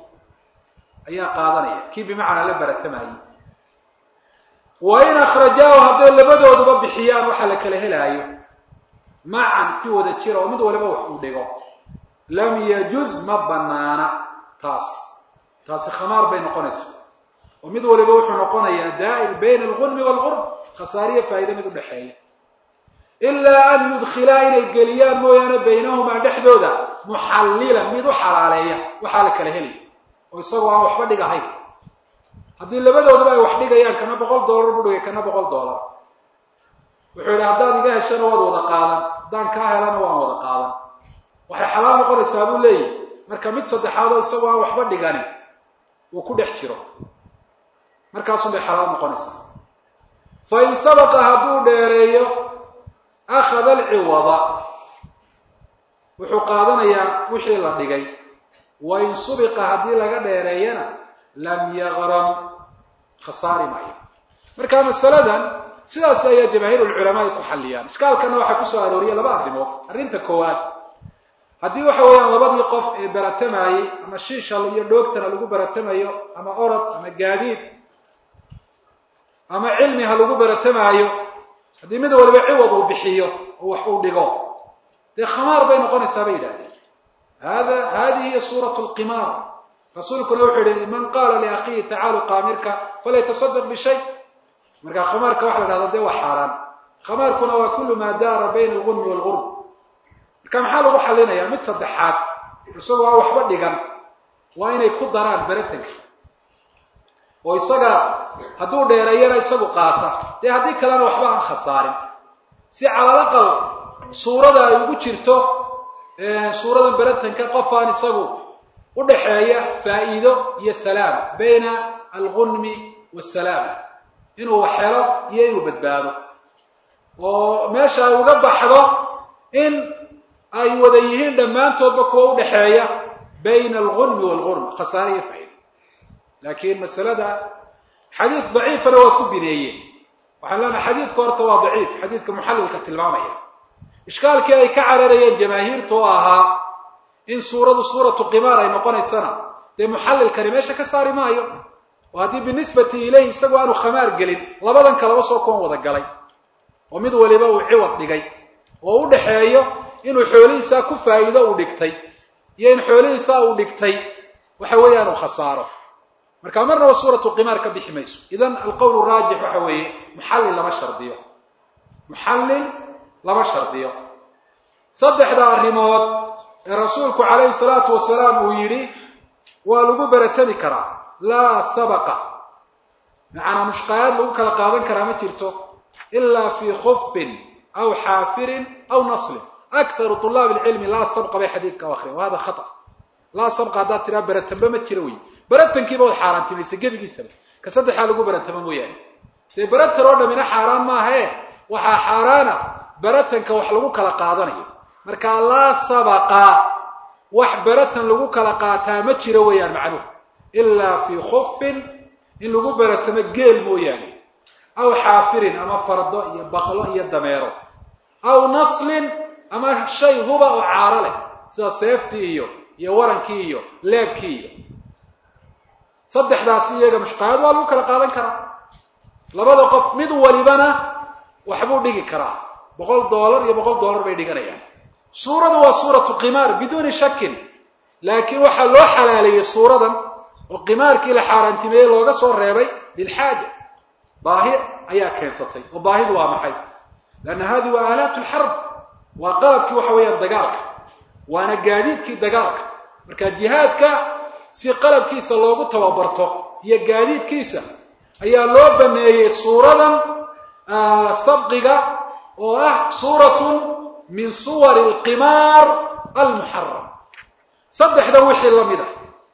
ayaa qaadanaya kii bimacnaa la baratamayay wain akhrajaahu hadday labadooduba bixiyaan waxa la kala helaayo macan si wada jira oo mid waliba wax uu dhigo lam yajuz ma banaana taas taasi khamaar bay noqonaysaa oo mid waliba wuxuu noqonayaa daa'ir bayna algunmi waalgurb khasaariya faa'iida mid udhexeeya ilaa an yudkhilaa inay geliyaan mooyaane baynahumaa dhexdooda muxallilan mid u xalaaleeya waxaa la kala helaya oo isagoo aan waxba dhig ahayn haddii labadooduba ay wax dhigayaan kana boqol dollar buu dhigay kana boqol dollar wuxuu yidhi haddaad iga heshana waad wada qaadan haddaan kaa helana waan wada qaadan waxay xalaal noqonaysaa buu leeyahy marka mid saddexaadoo isagoo aan waxba dhigani uu ku dhex jiro markaasun bay xalaal noqonaysaa fa in sabaqa hadduu dheereeyo akhada alciwada wuxuu qaadanayaa wixii la dhigay wa in subiqa haddii laga dheereeyana lam yaqram khasaari maayo marka masaladan sidaas ayaa jamaahiir ulculamaa ay ku xalliyaan ishkaalkana waxaa kusoo arooriyay laba arrimood arrinta koowaad haddii waxa weeyaan labadii qof ee baratamayey ama shiishal iyo dhoogtana lagu baratamayo ama orod ama gaadiid ama cilmi ha lagu baratamaayo haddii mid waliba ciwad uu bixiyo oo wax uu dhigo dee khamaar bay noqonaysaa bay yidhahdeen hada hadihi hiya suurat lqimaar rasuulkuna wuxuu yihi man qaala liakhiihi tacaalu qaamirka falyatasadaq bishay marka khamaarka waxa la dhahda dee waa xaaraan khamaarkuna waa kulu maa daara bayna algunmi waalgurb marka maxaa lagu xalinaya mid saddexaad isagoo aan waxba dhigan waa inay ku daraan beratanka oo isaga hadduu dheereeyana isagu qaata dee haddii kalena waxba aan khasaarin si calalaqal suurada ay ugu jirto suuradan beratanka qof aan isagu udhaxeeya faa'iido iyo salaam bayna algunmi wasalaam inuu wax helo iyo inuu badbaado oo meesha ay uga baxdo in ay wada yihiin dhammaantoodba kuwa udhaxeeya bayna algunmi waalgurm khasaare iyo faa'iido laakiin masalada xadiid daciifana waa ku bineeyeen waxaan leenahay xadiidka horta waa daciif xadiidka muxallilka tilmaamaya ishkaalkii ay ka cararayeen jamaahiirta oo ahaa in suuradu suuratu qimaar ay noqonaysana dee muxallilkani meesha ka saari maayo oo haddii binisbati ilayhi isagoo aanu khamaar gelin labadan kalaba soo kuwan wada galay oo mid waliba uu ciwad dhigay oo u dhaxeeyo inuu xoolihiisaa ku faa'iido uu dhigtay iyo in xoolihiisaa uu dhigtay waxa weeyaan uu khasaaro marka marnaba suuratu qimaar ka bixi mayso idan alqowl raajix waxa weeye muxallil lama shardiyo muxallil lama shardiyo saddexda arrimood ee rasuulku calayhi salaatu wasalaam uu yidhi waa lagu beratami karaa laa sabaqa macanaa mushqayaad lagu kala qaadan karaa ma jirto ilaa fii khufin aw xaafirin aw naslin akharu طulaab اlcilmi laa sabqa bay xadiidka u akriyan wa hada khata laa sabqa haddaad tiraa beratanba ma jiro wey beratankiiba wad xaaraantimaysa gebigiisaba ka saddexaa lagu beratamo mooyaane dee beratan oo dhamina xaaraan maahae waxaa xaaraana beratanka wax lagu kala qaadanayo marka laa sabaqa wax beratan lagu kala qaataa ma jiro weeyaan macnuhu ilaa fii khufin in lagu beratamo geel mooyaane aw xaafirin ama fardo iyo baqlo iyo dameero aw naslin ama shay huba oo caaro leh sida seeftii iyo iyo warankii iyo leebkii iyo saddexdaasi iyaga mushqayaad waa lagu kala qaadan karaa labada qof mid walibana waxbuu dhigi karaa boqol dollar iyo boqol dollar bay dhiganayaan suuradu waa suuratu qimaar biduuni shakin laakiin waxaa loo xalaaleeyey suuradan oo qimaarkii la xaaraantimeeyey looga soo reebay lilxaaja baahi ayaa keensatay oo baahidu waa maxay leanna hadihi waa aalaat lxarb waa qalabkii waxa weeyaan dagaalka waana gaadiidkii dagaalka marka jihaadka si qalabkiisa loogu tababarto iyo gaadiidkiisa ayaa loo baneeyey suuradan sabqiga oo ah suuratun min suwari alqimaar almuxaram saddexdan wixii la mid ah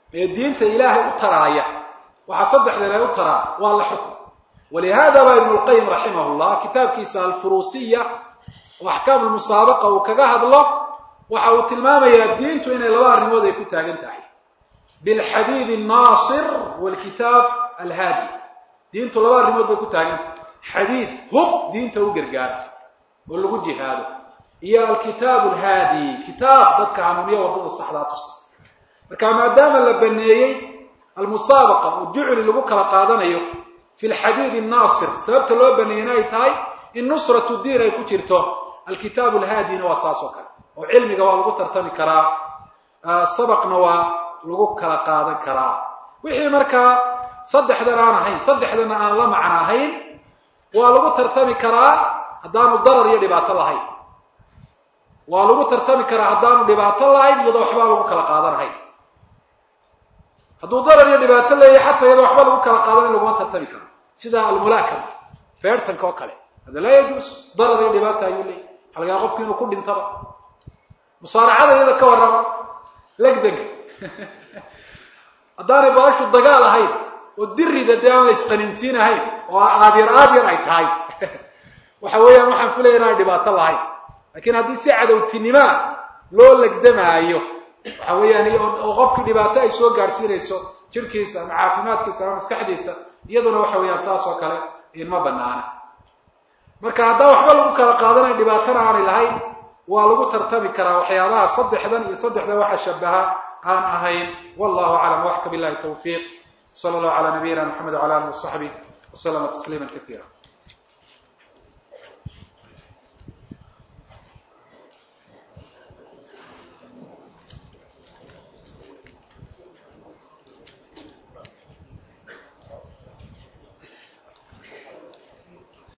ee diinta ilaahay u taraaya waxaa saddexdan ay u taraan waa la xukm walihada baa ibnu lqayim raximah llah kitaabkiisa alfuruusiya oo axkaam lmusaabaqa uu kaga hadlo waxa uu tilmaamayaa diintu inay laba arrimood ay ku taagan tahay bilxadiid annaasir waalkitaab alhaadi diintu laba arrimood bay ku taagan tahay xadiid hub diinta u gargaara oo lagu jihaado iyo alkitaab alhaadi kitaab dadka hanuuniya waddada saxdaa tusa marka maadaama la baneeyey almusaabaqa oo jucli lagu kala qaadanayo fi lxadiid annaasir sababta loo baneeyena ay tahay in nusratu diin ay ku jirto alkitaab alhaadina waa saas oo kale oo cilmiga waa lagu tartami karaa sabaqna waa lagu kala qaadan karaa wixii markaa saddexdan aan ahayn saddexdana aan la macno ahayn waa lagu tartami karaa haddaanu darar iyo dhibaato lahayn waa lagu tartami karaa haddaanu dhibaato lahayn iyadoo waxbaa lagu kala qaadanahayn hadduu darar iyo dhibaato leeyahay xataa iyadoo waxba lagu kala qaadanayn laguma tartami karo sida almulaakama feertanka oo kale hada laa yajuus darar iyo dhibaata ayuu leeyahy waxa lagaa qofki inuu ku dhintaba musaaracada iyada ka warrama legdanka haddaanay baashu dagaal ahayn oo dirida dee aan la isqaninsiin ahayn oo aadyar aadyar ay tahay waxa weeyaan waxaan filaya inaan dhibaato lahayn lakiin haddii si cadowtinimaa loo legdamaayo waxa weeyaan oo qofkii dhibaato ay soo gaadhsiinayso jirkiisa ama caafimaadkiisa ama maskaxdiisa iyaduna waxa weeyaan saas oo kale inma banaana marka haddaan waxba lagu kala qaadanayn dhibaatana aanay lahayn waa lagu tartami karaa waxyaabaha saddexdan iyo saddexdan waxa shabaha aan ahayn wallahu aclam waxka billahi tawfiiq sala allahu calaa nabiyina maxamed wala alih wasaxbih waslama tasliima kaiira